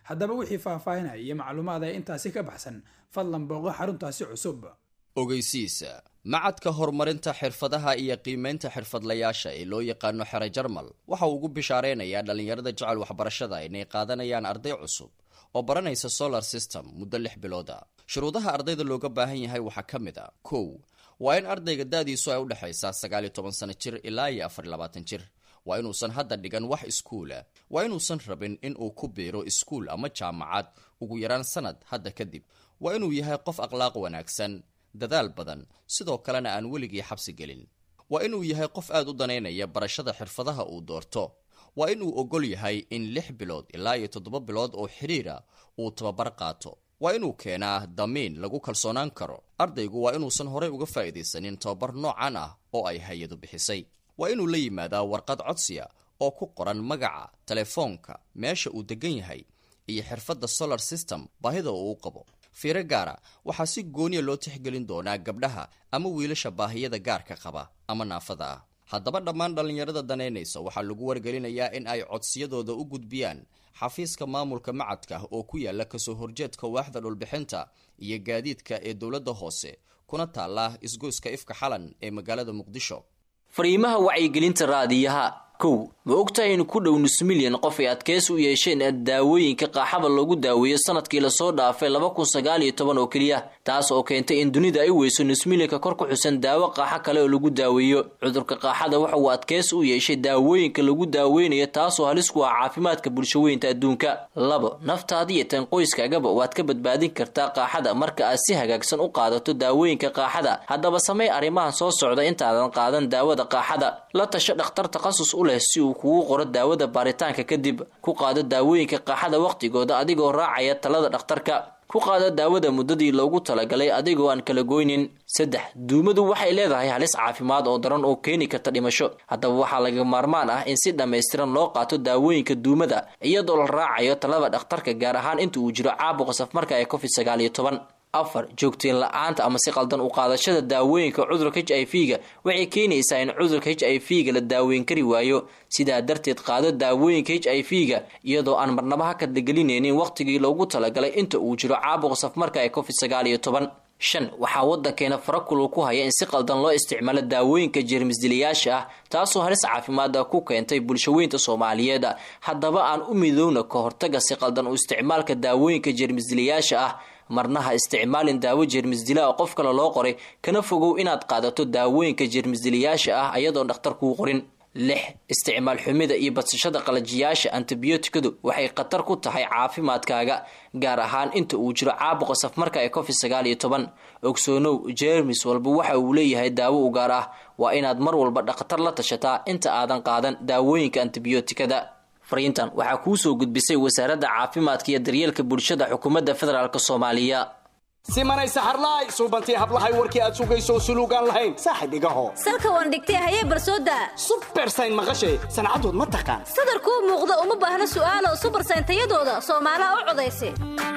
Speaker 18: haddaba wixii faahfaahinaya iyo macluumaad ee intaasi ka baxsan fadlan booqo xaruntaasi cusub
Speaker 19: ogeysiisa macadka horumarinta xirfadaha iyo qiimaynta xirfadlayaasha ee loo yaqaano xere jarmal waxa uu ugu bishaareynayaa dhallinyarada jecel waxbarashada inay qaadanayaan arday cusub oo baranaysa solar system muddo lix bilooda shuruudaha ardayda looga baahan yahay waxaa ka mid a kow waa in ardayga da-diisu ay udhexaysaa sagaal iyo toban sano jir ilaa iyo afar iyo labaatan jir waa inuusan hadda dhigan wax iskuula waa inuusan rabin in uu ku biiro iskuul ama jaamacad ugu yaraan sanad hadda kadib waa inuu yahay qof akhlaaq wanaagsan dadaal badan sidoo kalena aan weligii xabsi gelin waa inuu yahay qof aad u danaynaya barashada xirfadaha uu doorto waa inuu ogol yahay in lix bilood ilaa iyo toddoba bilood oo xidhiira uu tababar qaato waa inuu keenaa damiin lagu kalsoonaan karo ardaygu waa inuusan horey uga faa'iidaysanin tababar noocan ah oo ay hay-adu bixisay waa inuu la yimaadaa warqad codsiya oo ku qoran magaca telefoonka meesha uu degan yahay iyo xirfadda solar system baahida uu u qabo fiiro gaara waxaa si gooniya loo tixgelin doonaa gabdhaha ama wiilasha baahiyada gaarka qaba ama naafada ah haddaba dhammaan dhallinyarada danaynaysa waxaa lagu wargelinayaa in ay codsiyadooda u gudbiyaan xafiiska maamulka macadka oo ku yaala kasoo horjeedka waaxda dhulbixinta iyo gaadiidka ee dowladda hoose kuna taala isgoyska ifka xalan ee magaalada muqdisho
Speaker 20: fariimaha wacyigelinta raadiyaha kow ma ogtahay in ku dhow nus milyan qof ay adkeys u yeesheen daawooyinka qaaxada loogu daaweeyo sanadkii lasoo dhaafay laba kun sagaal iyo toban oo keliya taas oo keentay in dunida ay weyso nus milyanka kor ku xusan daawo qaaxo kale oo lagu daaweeyo cudurka qaaxada waxa uu adkeys u yeeshay daawooyinka lagu daaweynayo taasoo halis ku ah caafimaadka bulshaweynta adduunka labo naftaada iyo tan qoyskaagaba waad ka badbaadin kartaa qaaxada marka aad si hagaagsan u qaadato daawooyinka qaaxada haddaba samey arrimahan soo socda intaadan qaadan daawada qaaxada la tasho dhakhtar takhasus u leh si uu kugu qoro daawada baaritaanka kadib ku qaado daawooyinka qaaxada wakhtigooda adigoo raacaya talada dhakhtarka ku qaado daawada muddadii loogu talagalay adigoo aan kala goynin saddex duumadu waxay leedahay halis caafimaad oo daran oo keeni karta dhimasho haddaba waxaa laga maarmaan ah in si dhammaystiran loo qaato daawooyinka duumada iyadoo la raacayo talada dhakhtarka gaar ahaan inta uu jiro caabuqa safmarka ee covid sagaal iyo toban afar joogteen la-aanta ama si qaldan u qaadashada daawooyinka cudurka h i v ga waxay keenaysaa in cudurka h i v ga la daaweyn kari waayo sidaa darteed qaado daawooyinka h i v ga iyadoo aan marnaba ha kadlagelinaynin wakhtigii loogu talagalay inta uu jiro caabuqa safmarka ee covid sagaal iyo toban shan waxaa waddankeena farakulul ku haya in si qaldan loo isticmaalo daawooyinka jeermisdilayaasha ah taasoo halis caafimaada ku keentay bulshaweynta soomaaliyeed haddaba aan u midowna ka hortaga si qaldan u isticmaalka daawooyinka jeermisdilayaasha ah marna ha isticmaalin daawo jeermisdila oo qof kale loo qoray kana fogow inaad qaadato daawooyinka jeermisdilayaasha ah ayadoon dhakhtar kuu qorin lix isticmaal xumida iyo badsashada qalajiyaasha antibiyootikadu waxay khatar ku tahay caafimaadkaaga gaar ahaan inta uu jiro caabuqa safmarka ee covid sagaal iyo toban ogsoonow jeermis walba waxa uu leeyahay daawo u gaar ah waa inaad mar walba dhakhtar la tashataa inta aadan qaadan daawooyinka antibiyootikada fariintan waxaa kuu soo gudbisay wasaaradda caafimaadka iyo daryeelka bulshada xukuumadda federaalk soomaaliya
Speaker 21: simanay saxarlaay suubantii hablahay warkii aad sugayso suluugaan lahayn saaxib igaho
Speaker 22: salka waan dhigtay hayee barsooda
Speaker 21: subersayn maqashay sancadood ma taqaan
Speaker 22: sadarkuu muuqda uma baahna su'aalo subersayn tayadooda soomaalaha u codaysa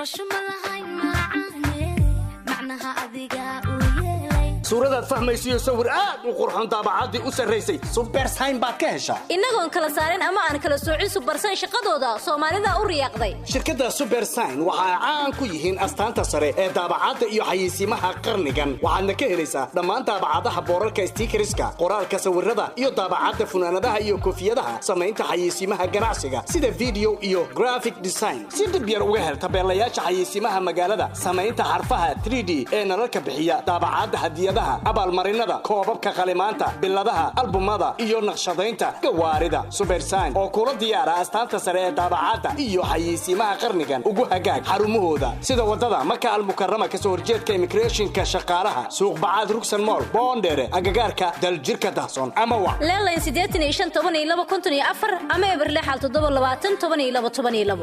Speaker 21: suuradaad fahmaysiyo sawir aad u qurxon daabacaddii u sarraysay subersayn baad ka heshaa
Speaker 22: innagoon kala saarin ama aan kala soocin subersayn shaqadooda soomaalida u riyaaqday
Speaker 21: shirkadda subersayn waxa ay caan ku yihiin astaanta sare ee daabacadda iyo xayeysiimaha qarnigan waxaadna ka helaysaa dhammaan daabacadaha boorarka stiikariska qoraalka sawirada iyo daabacadda funaanadaha iyo koofiyadaha samaynta xayeysiimaha ganacsiga sida video iyo graphic design si dhib yar uga hel tabeelayaasha xayeysiimaha magaalada samaynta xarfaha 3d ee nalalka bixiya daabacadda hadiyadaha abaalmarinada koobabka qalimaanta biladaha albumada iyo naqshadaynta gawaarida subersayn oo kula diyaara astaanta sare ee daabacadda iyo xayeysiimaha qarnigan ugu hagaag xarumahooda sida wadada maka almukarama kasoo horjeedka immigrationka shaqaalaha suuqbacaad rugsan mool boondheere agagaarka daljirka dahsoon ama wac
Speaker 22: leelayn siddeetan iyo shan toban iyo laba konton iyo afar ama eberlexal toddoba labaatan toban iyo laba toban iyo labo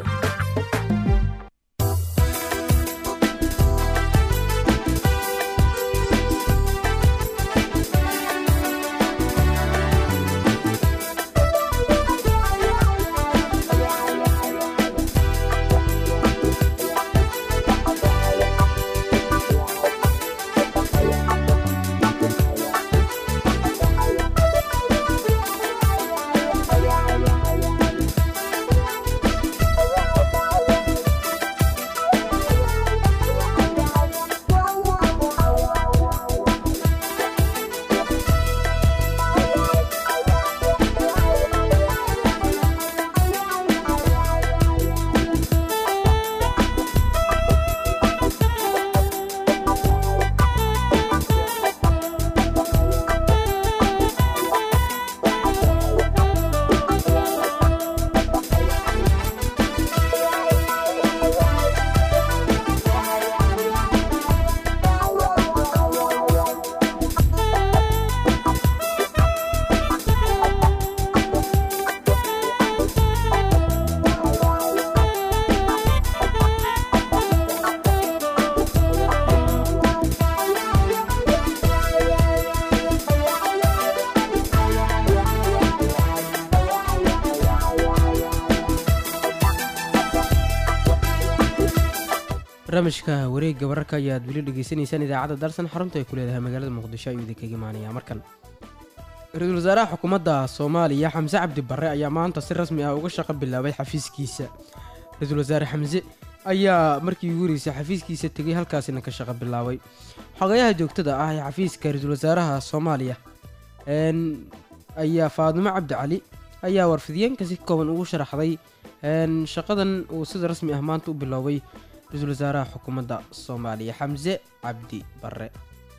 Speaker 1: barnaamijka wareegga wararka ayaad weli dhegeysanaysaan idaacadda dalsan xarunta ay ku leedahay magaalada muqdisho ayuu idinkaga imaanayaa markan ra-iisul wasaaraha xukuumadda soomaaliya xamse cabdi barre ayaa maanta si rasmi ah uga shaqo bilaabay xafiiskiisa ra-iisul wasaare xamse ayaa markii ugu horeysay xafiiskiisa tegay halkaasina ka shaqo bilaabay xogayaha joogtada ah ee xafiiska ra-iisul wasaaraha soomaaliya een, ayaa faadimo cabdi cali ayaa warfidiyeenka si kooban ugu sharaxday een, shaqadan uu sida rasmi ah maanta u biloobay ra-iisul wasaaraha xukuumadda soomaaliya xamse cabdi barre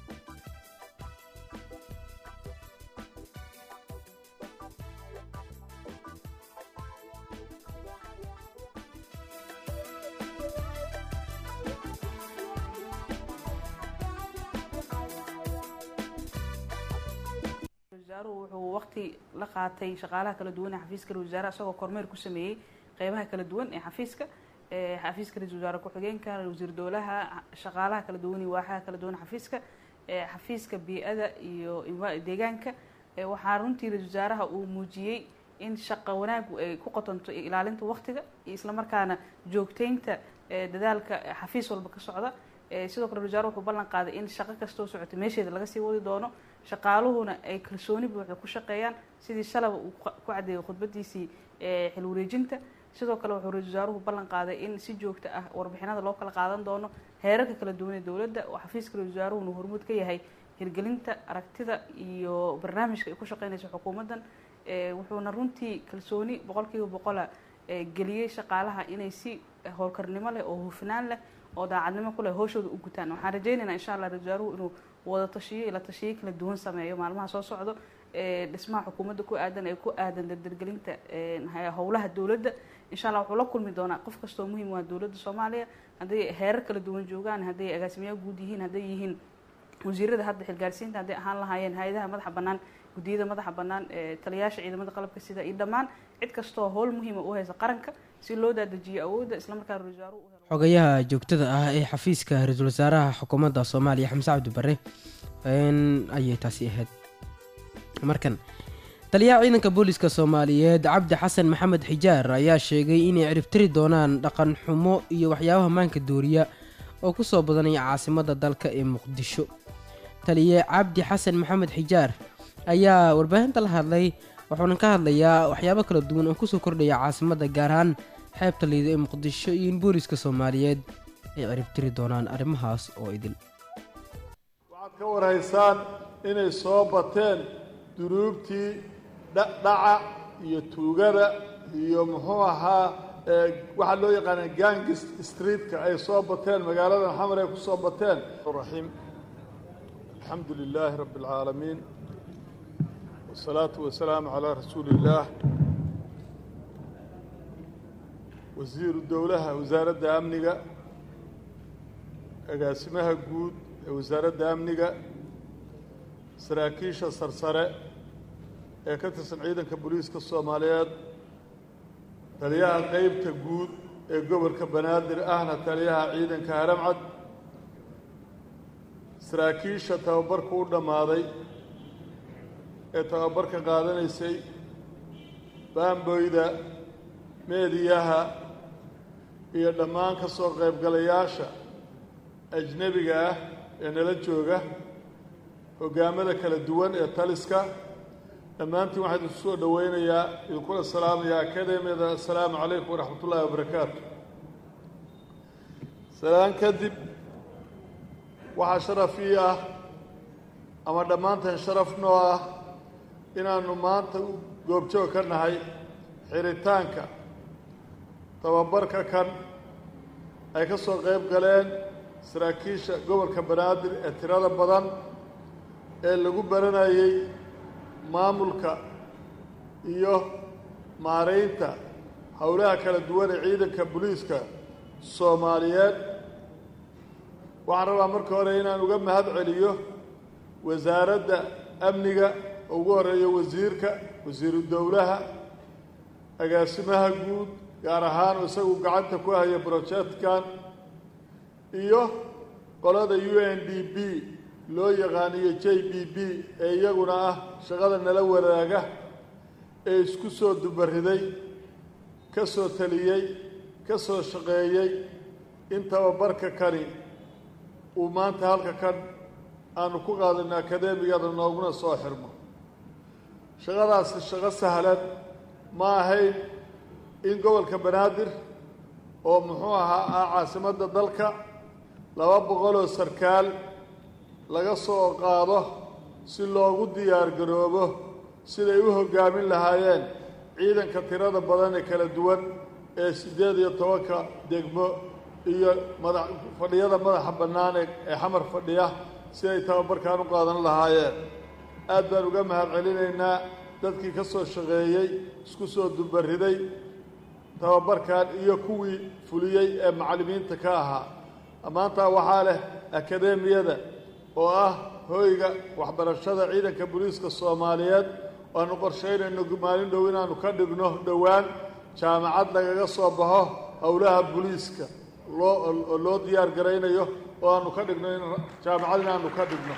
Speaker 2: wasaaruhu wuxuu waqti la qaatay shaqaalaha kala duwan ee xafiiska ra-isul wasaaraha isagoo kormeer ku sameeyey qeybaha kala duwan ee xafiiska ee xafiiska ra-isul wasaare ku-xigeenka wasiir dowlaha shaqaalaha kala duwan iyo waaxaha kala duwan ee xafiiska ee xafiiska bii-ada iyo envi- deegaanka ee waxaa runtii ra-isul wasaaraha uu muujiyey in shaqo wanaagu ay ku qotonto ilaalinta waqtiga iyo islamarkaana joogteynta ee dadaalka xafiis walba ka socda ee sidoo kale ra-isul wasaare wuxuu ballan qaaday in shaqo kastoo socota meesheeda laga sii wadi doono shaqaaluhuna ay kalsooni buuxda ku shaqeeyaan sidii shalaba uu ku ku caddeeyay khudbadiisii ee xil wareejinta sidoo kale wuxuu ra-isul wasaaruhu ballan qaaday in si joogto ah warbixinada loo kala qaadan doono heerarka kala duwan ee dowladda oo xafiiska ra-isul wasaaruhuna hormuud ka yahay hirgelinta aragtida iyo barnaamijka ay ku shaqeynayso xukuumaddan ee wuxuuna runtii kalsooni boqolkiiba boqola ee geliyey shaqaalaha inay si howlkarnimo leh oo hufnaan leh oo daacadnimo ku leh howshooda u gutaan waxaan rajaynaynaa insha allah ra-isul wasaaruhu inuu wada tashiyo ila tashiyo kala duwan sameeyo maalmaha soo socdo ee dhismaha xukuumadda ku aadan ee ku aadan dardargelinta ee howlaha dowladda insha allah wuxuu la kulmi doonaa qof kastoo muhiim waa dowladda soomaaliya hadday heerar kala duwan joogaan hadday agaasimayaal guud yihiin hadday yihiin wasiirada hadda xilgaarsiinta hadday ahaan lahaayeen hay-adaha madaxa bannaan guddiyada madaxa bannaan ee taliyayaasha ciidamada qalabka sida iyo dhammaan cid kastoo howl muhiima u haysa qaranka si loo daadajiyo awoodda islamarkaana ra-isul wasaaruhu u helo
Speaker 1: xogayaha joogtada ah ee xafiiska ra-iisul wasaaraha xukuumadda soomaaliya xamse cabdi barre een, ayay taasi ahayd markan taliyaha ciidanka booliska soomaaliyeed cabdi xasan maxamed xijaar ayaa sheegay inay ciribtiri doonaan dhaqan xumo iyo waxyaabaha maanka dooriya oo ku soo badanaya caasimadda dalka ee muqdisho taliye cabdi xasan maxamed xijaar ayaa warbaahinta la hadlay wuxuuna ka hadlayaa waxyaabo kala duwan oo kusoo kordhaya caasimadda gaar ahaan xeebta liida ee muqdisho iyo in booliska soomaaliyeed ay ciribtiri doonaan arrimahaas oo idil
Speaker 4: waxaad ka warhaysaan inay soo bateen dunuubtii dha- dhaca iyo tuugada iyo muxuu ahaa ee waxaa loo yaqaana gangis streetka ay soo bateen magaalada xamar ay ku soo bateen raxiim alxamdu lilaahi rabbi alcaalamiin wasalaatu wasalaamu calaa rasuuli illaah wasiiru dowlaha wasaaradda amniga agaasimaha guud ee wasaaradda amniga saraakiisha sarsare ee ka tirsan ciidanka booliiska soomaaliyeed taliyaha qeybta guud ee gobolka banaadir ahna taliyaha ciidanka haramcad saraakiisha tababarku u dhammaaday ee tababarka qaadanaysay baamboyda meediyaha iyo dhammaan ka soo qaybgalayaasha ajnebiga ah ee nala jooga hoggaamada kala duwan ee taliska dhammaantiin waxaan idinku soo dhoweynayaa idinkula salaamayaa akademiyada assalaamu calaykum waraxmat ullaahi wabarakaatu salaan kadib waxaa sharaf ii ah ama dhammaanteen sharaf noo ah inaannu maanta u goobjoog ka nahay xiritaanka tababarka kan ay ka soo qayb galeen saraakiisha gobolka banaadir ee tirada badan ee lagu baranayay maamulka iyo maaraynta howlaha kala duwan ee ciidanka booliiska soomaaliyeed waxaan rabaa marka hore inaan uga mahad celiyo wasaaradda amniga oo ugu horeeyo wasiirka wasiiru dowlaha agaasimaha guud gaar ahaan isagu gacanta ku haya brojektkan iyo qolada u n d b loo yaqaaniyo j b b ee iyaguna ah shaqada nala wadaaga ee isku soo dubariday ka soo taliyey ka soo shaqeeyey in tababarka kani uu maanta halka kan aanu ku qaadano akadeemigada nooguna soo xirmo shaqadaasi shaqo sahlan ma ahayn in gobolka banaadir oo muxuu ahaa ah caasimadda dalka laba boqoloo sarkaal laga soo qaado si loogu diyaar garoobo siday u hoggaamin lahaayeen ciidanka tirada badan ee kala duwan ee siddeed iyo tobanka degmo iyo madax fadhiyada madaxa bannaan ee ee xamar fadhiya si ay tababarkan u qaadan lahaayeen aad baan uga mahad celinaynaa dadkii ka soo shaqeeyey isku soo dubariday tababarkan iyo kuwii fuliyey ee macallimiinta ka ahaa maantaa waxaa leh akadeemiyada oo ah hoyga waxbarashada ciidanka booliiska soomaaliyeed waanu qorshaynayno maalin dhow inaanu ka dhigno dhowaan jaamacad lagaga soo baxo howlaha booliiska loo oo loo diyaar garaynayo oo aanu ka dhigno in jaamacad inaanu ka dhigno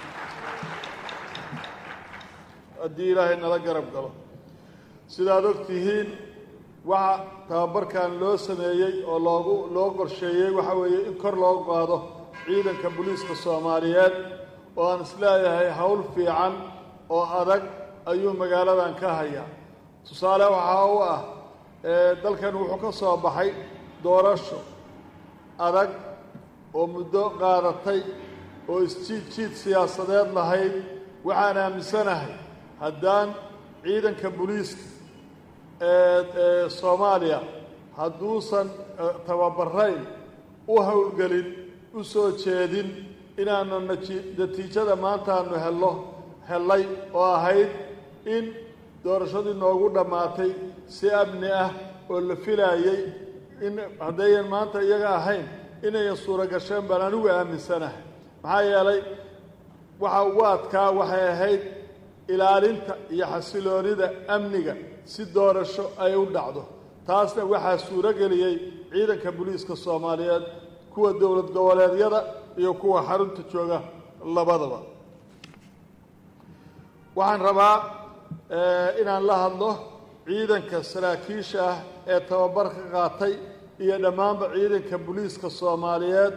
Speaker 4: haddii ilaahay nala garab galo sidaad og tihiin waxa tababarkan loo sameeyey oo loogu loo qorsheeyey waxa weeye in kor loo qaado ciidanka booliiska soomaaliyeed oo aan isleeyahay howl fiican oo adag ayuu magaaladan ka hayaa tusaale waxaa u ah dalkan wuxuu ka soo baxay doorasho adag oo muddo qaadatay oo isjiid jiid siyaasadeed lahayd waxaan aaminsanahay haddaan ciidanka booliiska ee soomaaliya hadduusan tababarayn u howlgelin u soo jeedin inaanu natiijada maantaanu helno hellay oo ahayd in doorashadii noogu dhammaatay si amni ah oo la filaayey in haddayan maanta iyaga ahayn inayan suuro gasheen baan anigu aaminsanahay maxaa yeelay waxa ugu adkaa waxay ahayd ilaalinta iyo xasiloonida amniga si doorasho ay u dhacdo taasna waxaa suuro geliyey ciidanka booliiska soomaaliyeed kuwa dowlad goboleedyada iyo kuwa xarunta jooga labadaba waxaan rabaa inaan la hadlo ciidanka saraakiisha ah ee tababarka qaatay iyo dhammaanba ciidanka booliiska soomaaliyeed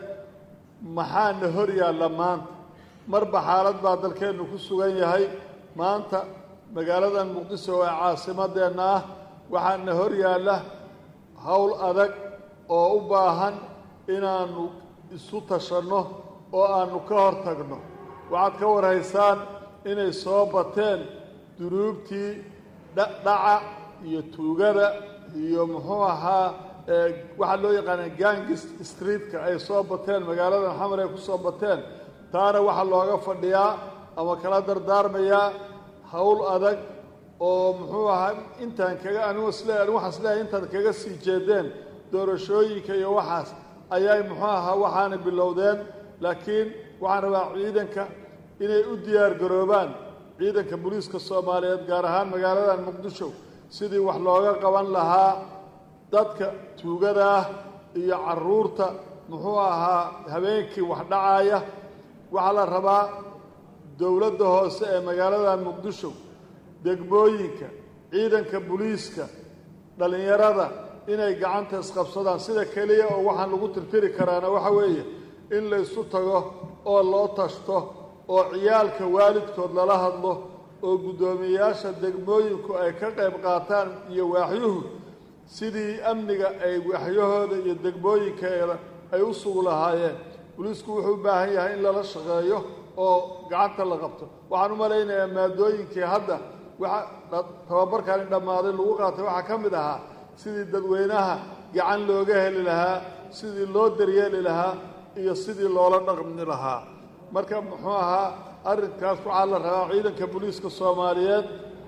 Speaker 4: maxaana hor yaalla maanta marba xaalad baa dalkeennu ku sugan yahay maanta magaaladan muqdiso ee caasimadeenna ah waxaana hor yaalla howl adag oo u baahan inaannu isu tashanno oo aannu ka hor tagno waxaad ka warhaysaan inay soo bateen dunuubtii dhaca iyo tuugada iyo muxuu ahaa waxaa loo yaqaana gangis streetka ay soo bateen magaaladan xamar ay ku soo bateen taana waxaa looga fadhiyaa ama kala dardaarmayaa howl adag oo muxuu ahaa intaan kaga anigu isle anigu waxaan isleeyahay intaad kaga sii jeedeen doorashooyinka iyo waxaas ayay muxuu ahaa waxaana bilowdeen laakiin waxaan rabaa ciidanka inay u diyaar garoobaan ciidanka booliiska soomaaliyeed gaar ahaan magaaladan muqdisho sidii wax looga qaban lahaa dadka tuugada ah iyo caruurta muxuu ahaa habeenkii wax dhacaaya waxaa la rabaa dowladda hoose ee magaaladan muqdisho degmooyinka ciidanka booliiska dhallinyarada inay gacanta isqabsadaan sida keliya oo waxaan lagu tirtiri karaana waxa weeye in la ysu tago oo loo tashto oo ciyaalka waalidkood lala hadlo oo guddoomiyeyaasha degmooyinku ay ka qayb qaataan iyo waaxyuhu sidii amniga ay waaxyahooda iyo degmooyinkeeda ay u sugu lahaayeen booliisku wuxuu u baahan yahay in lala shaqeeyo oo gacanta la qabto waxaan u malaynayaa maadooyinkii hadda waxa tababarkani dhammaaday lagu qaatay waxaa ka mid ahaa sidii dadweynaha gacan looga heli lahaa sidii loo daryeeli lahaa iyo sidii loola dhaqmi lahaa marka muxuu ahaa arrinkaas waxaa la rabaa ciidanka booliiska soomaaliyeed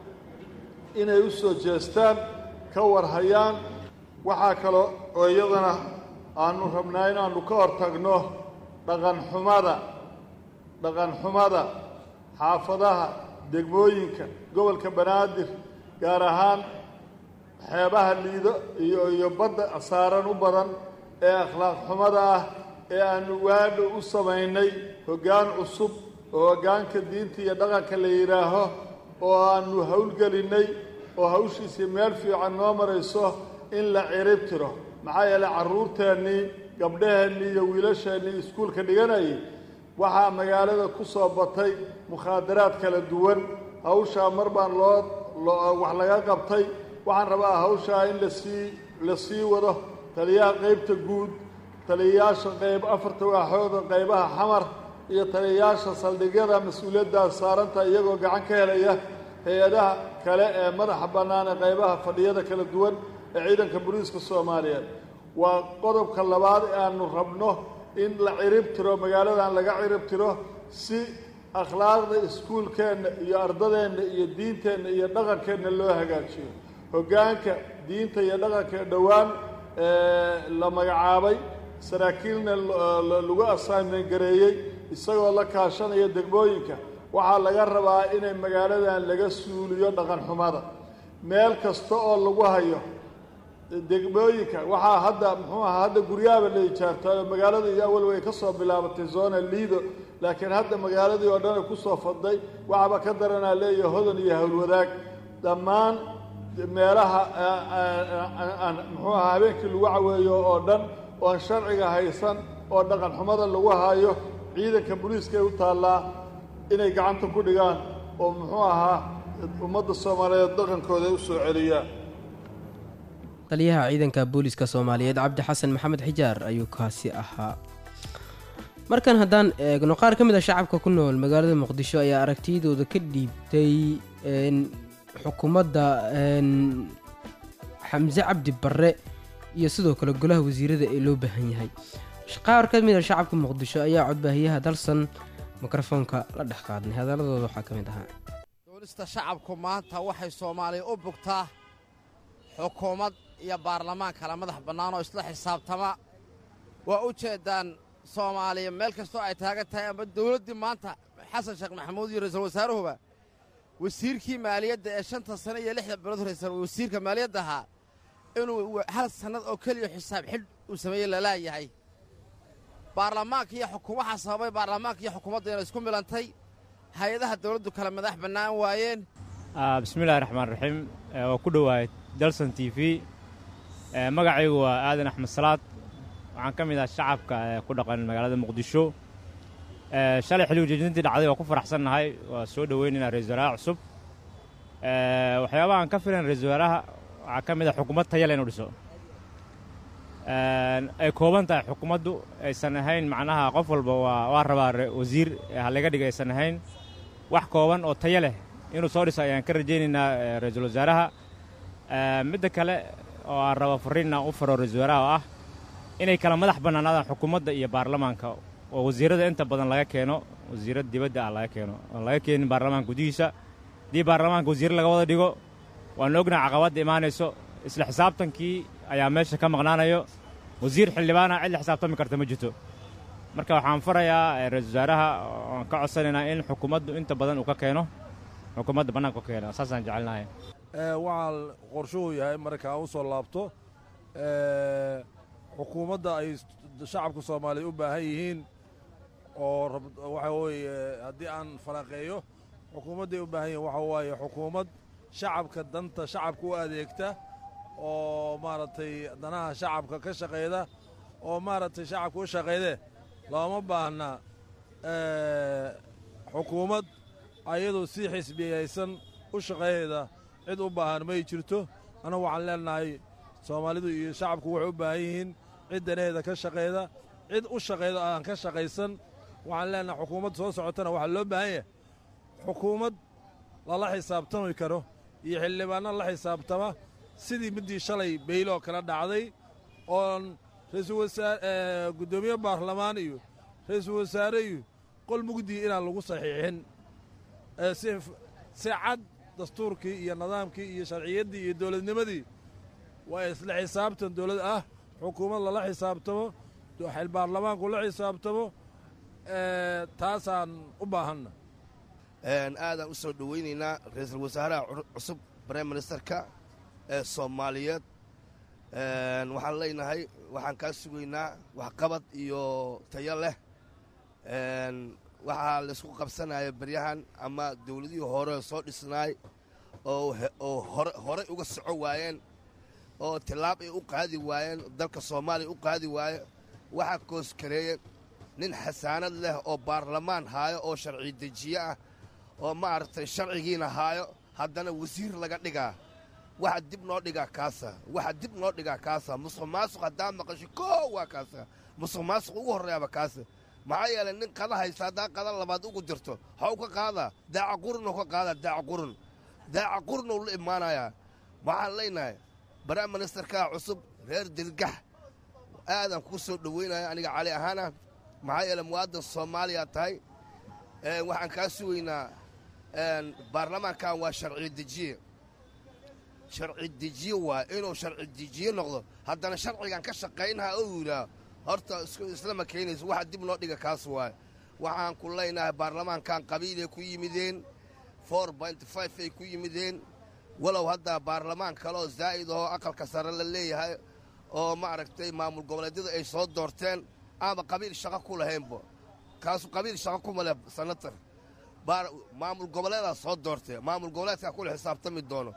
Speaker 4: inay u soo jeestaan ka warhayaan waxaa kaloo oo iyadana aanu rabnaa inaannu ka hor tagno dhaqanxumada dhaqanxumada xaafadaha degmooyinka gobolka banaadir gaar ahaan xeebaha liido iyo iyo badda saaran u badan ee akhlaaq xumada ah ee aanu waadho u samaynay hoggaan cusub oo hoggaanka diinta iyo dhaqanka la yidhaaho oo aanu howlgelinnay oo hawshiisii meel fiican noo marayso in la cirib tiro maxaa yeelay carruurteennii gabdhaheenni iyo wiilasheenni iskuulka dhiganayay waxaa magaalada ku soo batay mukhaadaraad kala duwan hawshaa mar baan loo wax laga qabtay waxaan rabaa hawshaa in lasii la sii wado taliyaha qaybta guud taliyayaasha qayb afarta waaxooda qaybaha xamar iyo taliyayaasha saldhigyada mas-uuliyaddaas saaranta iyagoo gacan ka helaya hay-adaha kale ee madaxa bannaan ee qaybaha fadhiyada kala duwan ee ciidanka booliiska soomaaliyeed waa qodobka labaad ee aanu rabno in la cirib tiro magaaladan laga cirib tiro si akhlaaqda iskuulkeenna iyo ardadeenna iyo diinteenna iyo dhaqankeenna loo hagaajiyo hoggaanka diinta iyo dhaqanka ee dhowaan la magacaabay saraakiilna lagu assignment gareeyey isagoo la kaashanaya degmooyinka waxaa laga rabaa inay magaaladan laga suuliyo dhaqan xumada meel kasta oo lagu hayo degmooyinka waxaa hadda muxuu ahaa hadda guryaaba la ijaartay oo magaalada iyo awal way ka soo bilaabatay zona liido laakiin hadda magaaladii oo dhan ay ku soo fadday waxaba ka daranaa leeyahay hodan iyo howlwadaag dhammaan meelaha muxuu ahaa habeenkii lagu caweeyo oo dhan oon sharciga haysan oo dhaqan xumada lagu hayo ciidanka booliiska ay u taallaa inay gacanta ku dhigaan oo muxuu ahaa ummadda soomaaliyeed dhaqankooda ay u soo celiyaan
Speaker 1: taliyaha ciidanka booliiska soomaaliyeed cabdi xasan maxamed xijaar ayuu kaasi ahaa markan haddaan eegno qaar ka mid a shacabka ku nool magaalada muqdisho ayaa aragtiyadooda ka dhiibtay xukuumadda xamse cabdi barre iyo sidoo kale golaha wasiirada ee loo baahan yahay qaar ka mid a shacabka muqdisho ayaa codbaahiyaha dalsan mikrofoonka la dhex qaadnay hadaladooda waxaa ka mid ahaa
Speaker 3: doolista shacabku maanta waxay soomaaliya u bugtaa xukuumad iyo baarlamaan kala madax bannaan oo isla xisaabtama waa u jeeddaan soomaaliya meel kastoo ay taagan tahay ama dawladdii maanta xasan sheekh maxamuud iyo ra'iisul wasaaruhuba wasiirkii maaliyadda ee shanta sane iyo lixda bilood horaysan wasiirka maaliyadda ahaa inuu hal sannad oo keliya xisaab xidh uu sameeyey lalaayahay baarlamaanka iyo xukum waxaa sababay baarlamaanka iyo xukuumadda inay isku milantay hay-adaha dawladdu kale madax bannaan waayeen
Speaker 5: bismillahi raxmaan raxiim waa ku dhowahay dalson t v magacaygu waa aadan axmed salaad waxaan ka mid ah shacabka ku dhaqan magaalada muqdisho shalay xilli ujeedintii dhacday waa ku faraxsannahay waa soo dhoweynaynaa ra-isul wasaaraha cusub waxyaabaha aan ka filan ra-isul wasaaraha waxaa ka mid ah xukuumad tayale inuu dhiso ay kooban tahay xukuumaddu aysan ahayn macnaha qof walba waa waa rabaa wasiir halaga dhiga aysan ahayn wax kooban oo tayo leh inuu soo dhiso ayaan ka rajaynaynaa ra-iisul wasaaraha midda kale oo aan raba fariinna u faro ra-isul wasaaraha oo ah inay kala madax bannaanaadaan xukuumadda iyo baarlamaanka oo wasiirrada inta badan laga keeno wasiirrada dibadda ah laga keeno oon laga keenin baarlamaanka gudihiisa haddii baarlamaanka wasiirre laga wada dhigo waanu ognaha caqabadda imaanayso isla xisaabtankii ayaa meesha ka maqnaanayo wasiir xildhibaana cid la xisaabtami karta ma jirto marka waxaan farayaa ra-isul wasaaraha oan ka codsanaynaa in xukuumaddu inta badan uu ka keeno xukuumadda bannaanka ka keeno saasaan jecelnahay
Speaker 23: waxaa qorshuhu yahay markaa u soo laabto xukuumadda ay shacabka soomaaliya u baahan yihiin oo waxa weeye haddii aan falanqeeyo xukuumadday u baahan yihiin waxa waaye xukuumad shacabka danta shacabka u adeegta oo maaragtay danaha shacabka ka shaqayda oo maaragtay shacabka u shaqaydee looma baahna xukuumad ayadoo si xisbiyaysan u shaqayda cid u baahan may jirto annagu waxaan leenahay soomaalidu iyo shacabku waxay u baahan yihiin cid danaheeda ka shaqayda cid u shaqayda aan ka shaqaysan waxaan leenahay xukuumad soo socotana waxaa loo baahan yahay xukuumad lala xisaabtami karo iyo xildhibaanna la xisaabtama sidii middii shalay beyloo kala dhacday oon ra'iisul wasaare guddoomiye baarlamaan iyo ra'iisul wasaare iyo qol mugdii inaan lagu saxiixin si cad dastuurkii iyo nidaamkii iyo sharciyaddii iyo dowladnimadii waa isla xisaabtan dowlad ah xukuumad lala xisaabtamo baarlamaanku la xisaabtamo taasaan u baahanna
Speaker 24: aadaan u soo dhowaynaynaa ra'iisul wasaaraha cusub brime ministerka ee soomaaliyeed waxaan leenahay waxaan kaa sugaynaa waxqabad iyo tayo leh waxaa laysku qabsanaya baryahan ama dawladihii hore soo dhisnaay oo horey uga soco waayeen oo tillaab ay u qaadi waayeen dalka soomaaliya u qaadi waaye waxaa kooskareeye nin xasaanad leh oo baarlamaan haayo oo sharci dejiye ah oo maaragtay sharcigiina haayo haddana wasiir laga dhigaa waxa dib noo dhigaa kaasa waxa dib noo dhigaa kaasa musuq maasuq haddaa maqasho koo waa kaasa musuq maasuq ugu horreeyaba kaasa maxaa yeelay nin qada haysta haddaa qada labaad ugu jirto waxau ka qaadaa daaca qurunuu ka qaadaa daaca qurun daaca qurunuu la imaanayaa waxaan leenahay baraam ministerkaa cusub reer dirgax aadan kuu soo dhoweynaya aniga cali ahaana maxaa yeelay muwaadan soomaaliya tahay waxaan kaa sugaynaa baarlamaankan waa sharci dejiye sharci dejiye waa inuu sharci dejiye noqdo haddana sharcigan ka shaqaynhaa ou yidhaah horta islama keenayso waxa dib noo dhiga kaas waay waxaan ku leynahay baarlamaankan qabiilay ku yimideen for binty five ay ku yimideen walow hadda baarlamaan kaleoo zaa'id ahoo aqalka sare la leeyahay oo maaragtay maamul goboleedyada ay soo doorteen aaba qabiil shaqo ku lahaynba kaasu qabiil shaqo kuma leh sanatar maamul goboleedaa soo doortee maamul goboleedkaa kula xisaabtami doono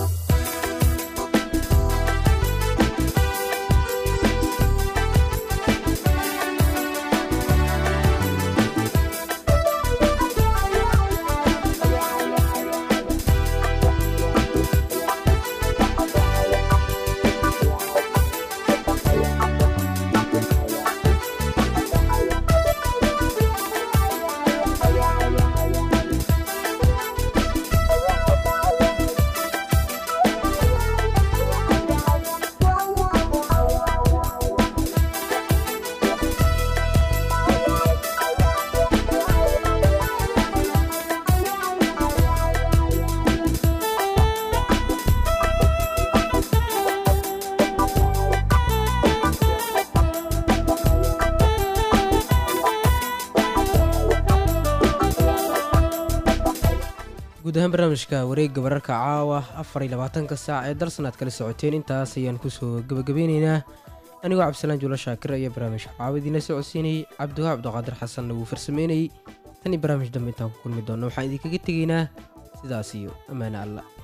Speaker 1: guud ahaan barnaamijka wareegga wararka caawa afar iyo labaatanka saac ee dalsan aad kala socoteen intaas ayaan kusoo gebagabeyneynaa anigoo cabdisalaan juulo shaakir ayaa barnaamijka caawa idiinla socodsiinayay cabdiwaha cabdiqaadir xasanna wuu farsameynayey tan iyo barnaamij dambe intaan ku kulmi doonno waxaan idinkaga tegaynaa sidaas iyo ammaane alla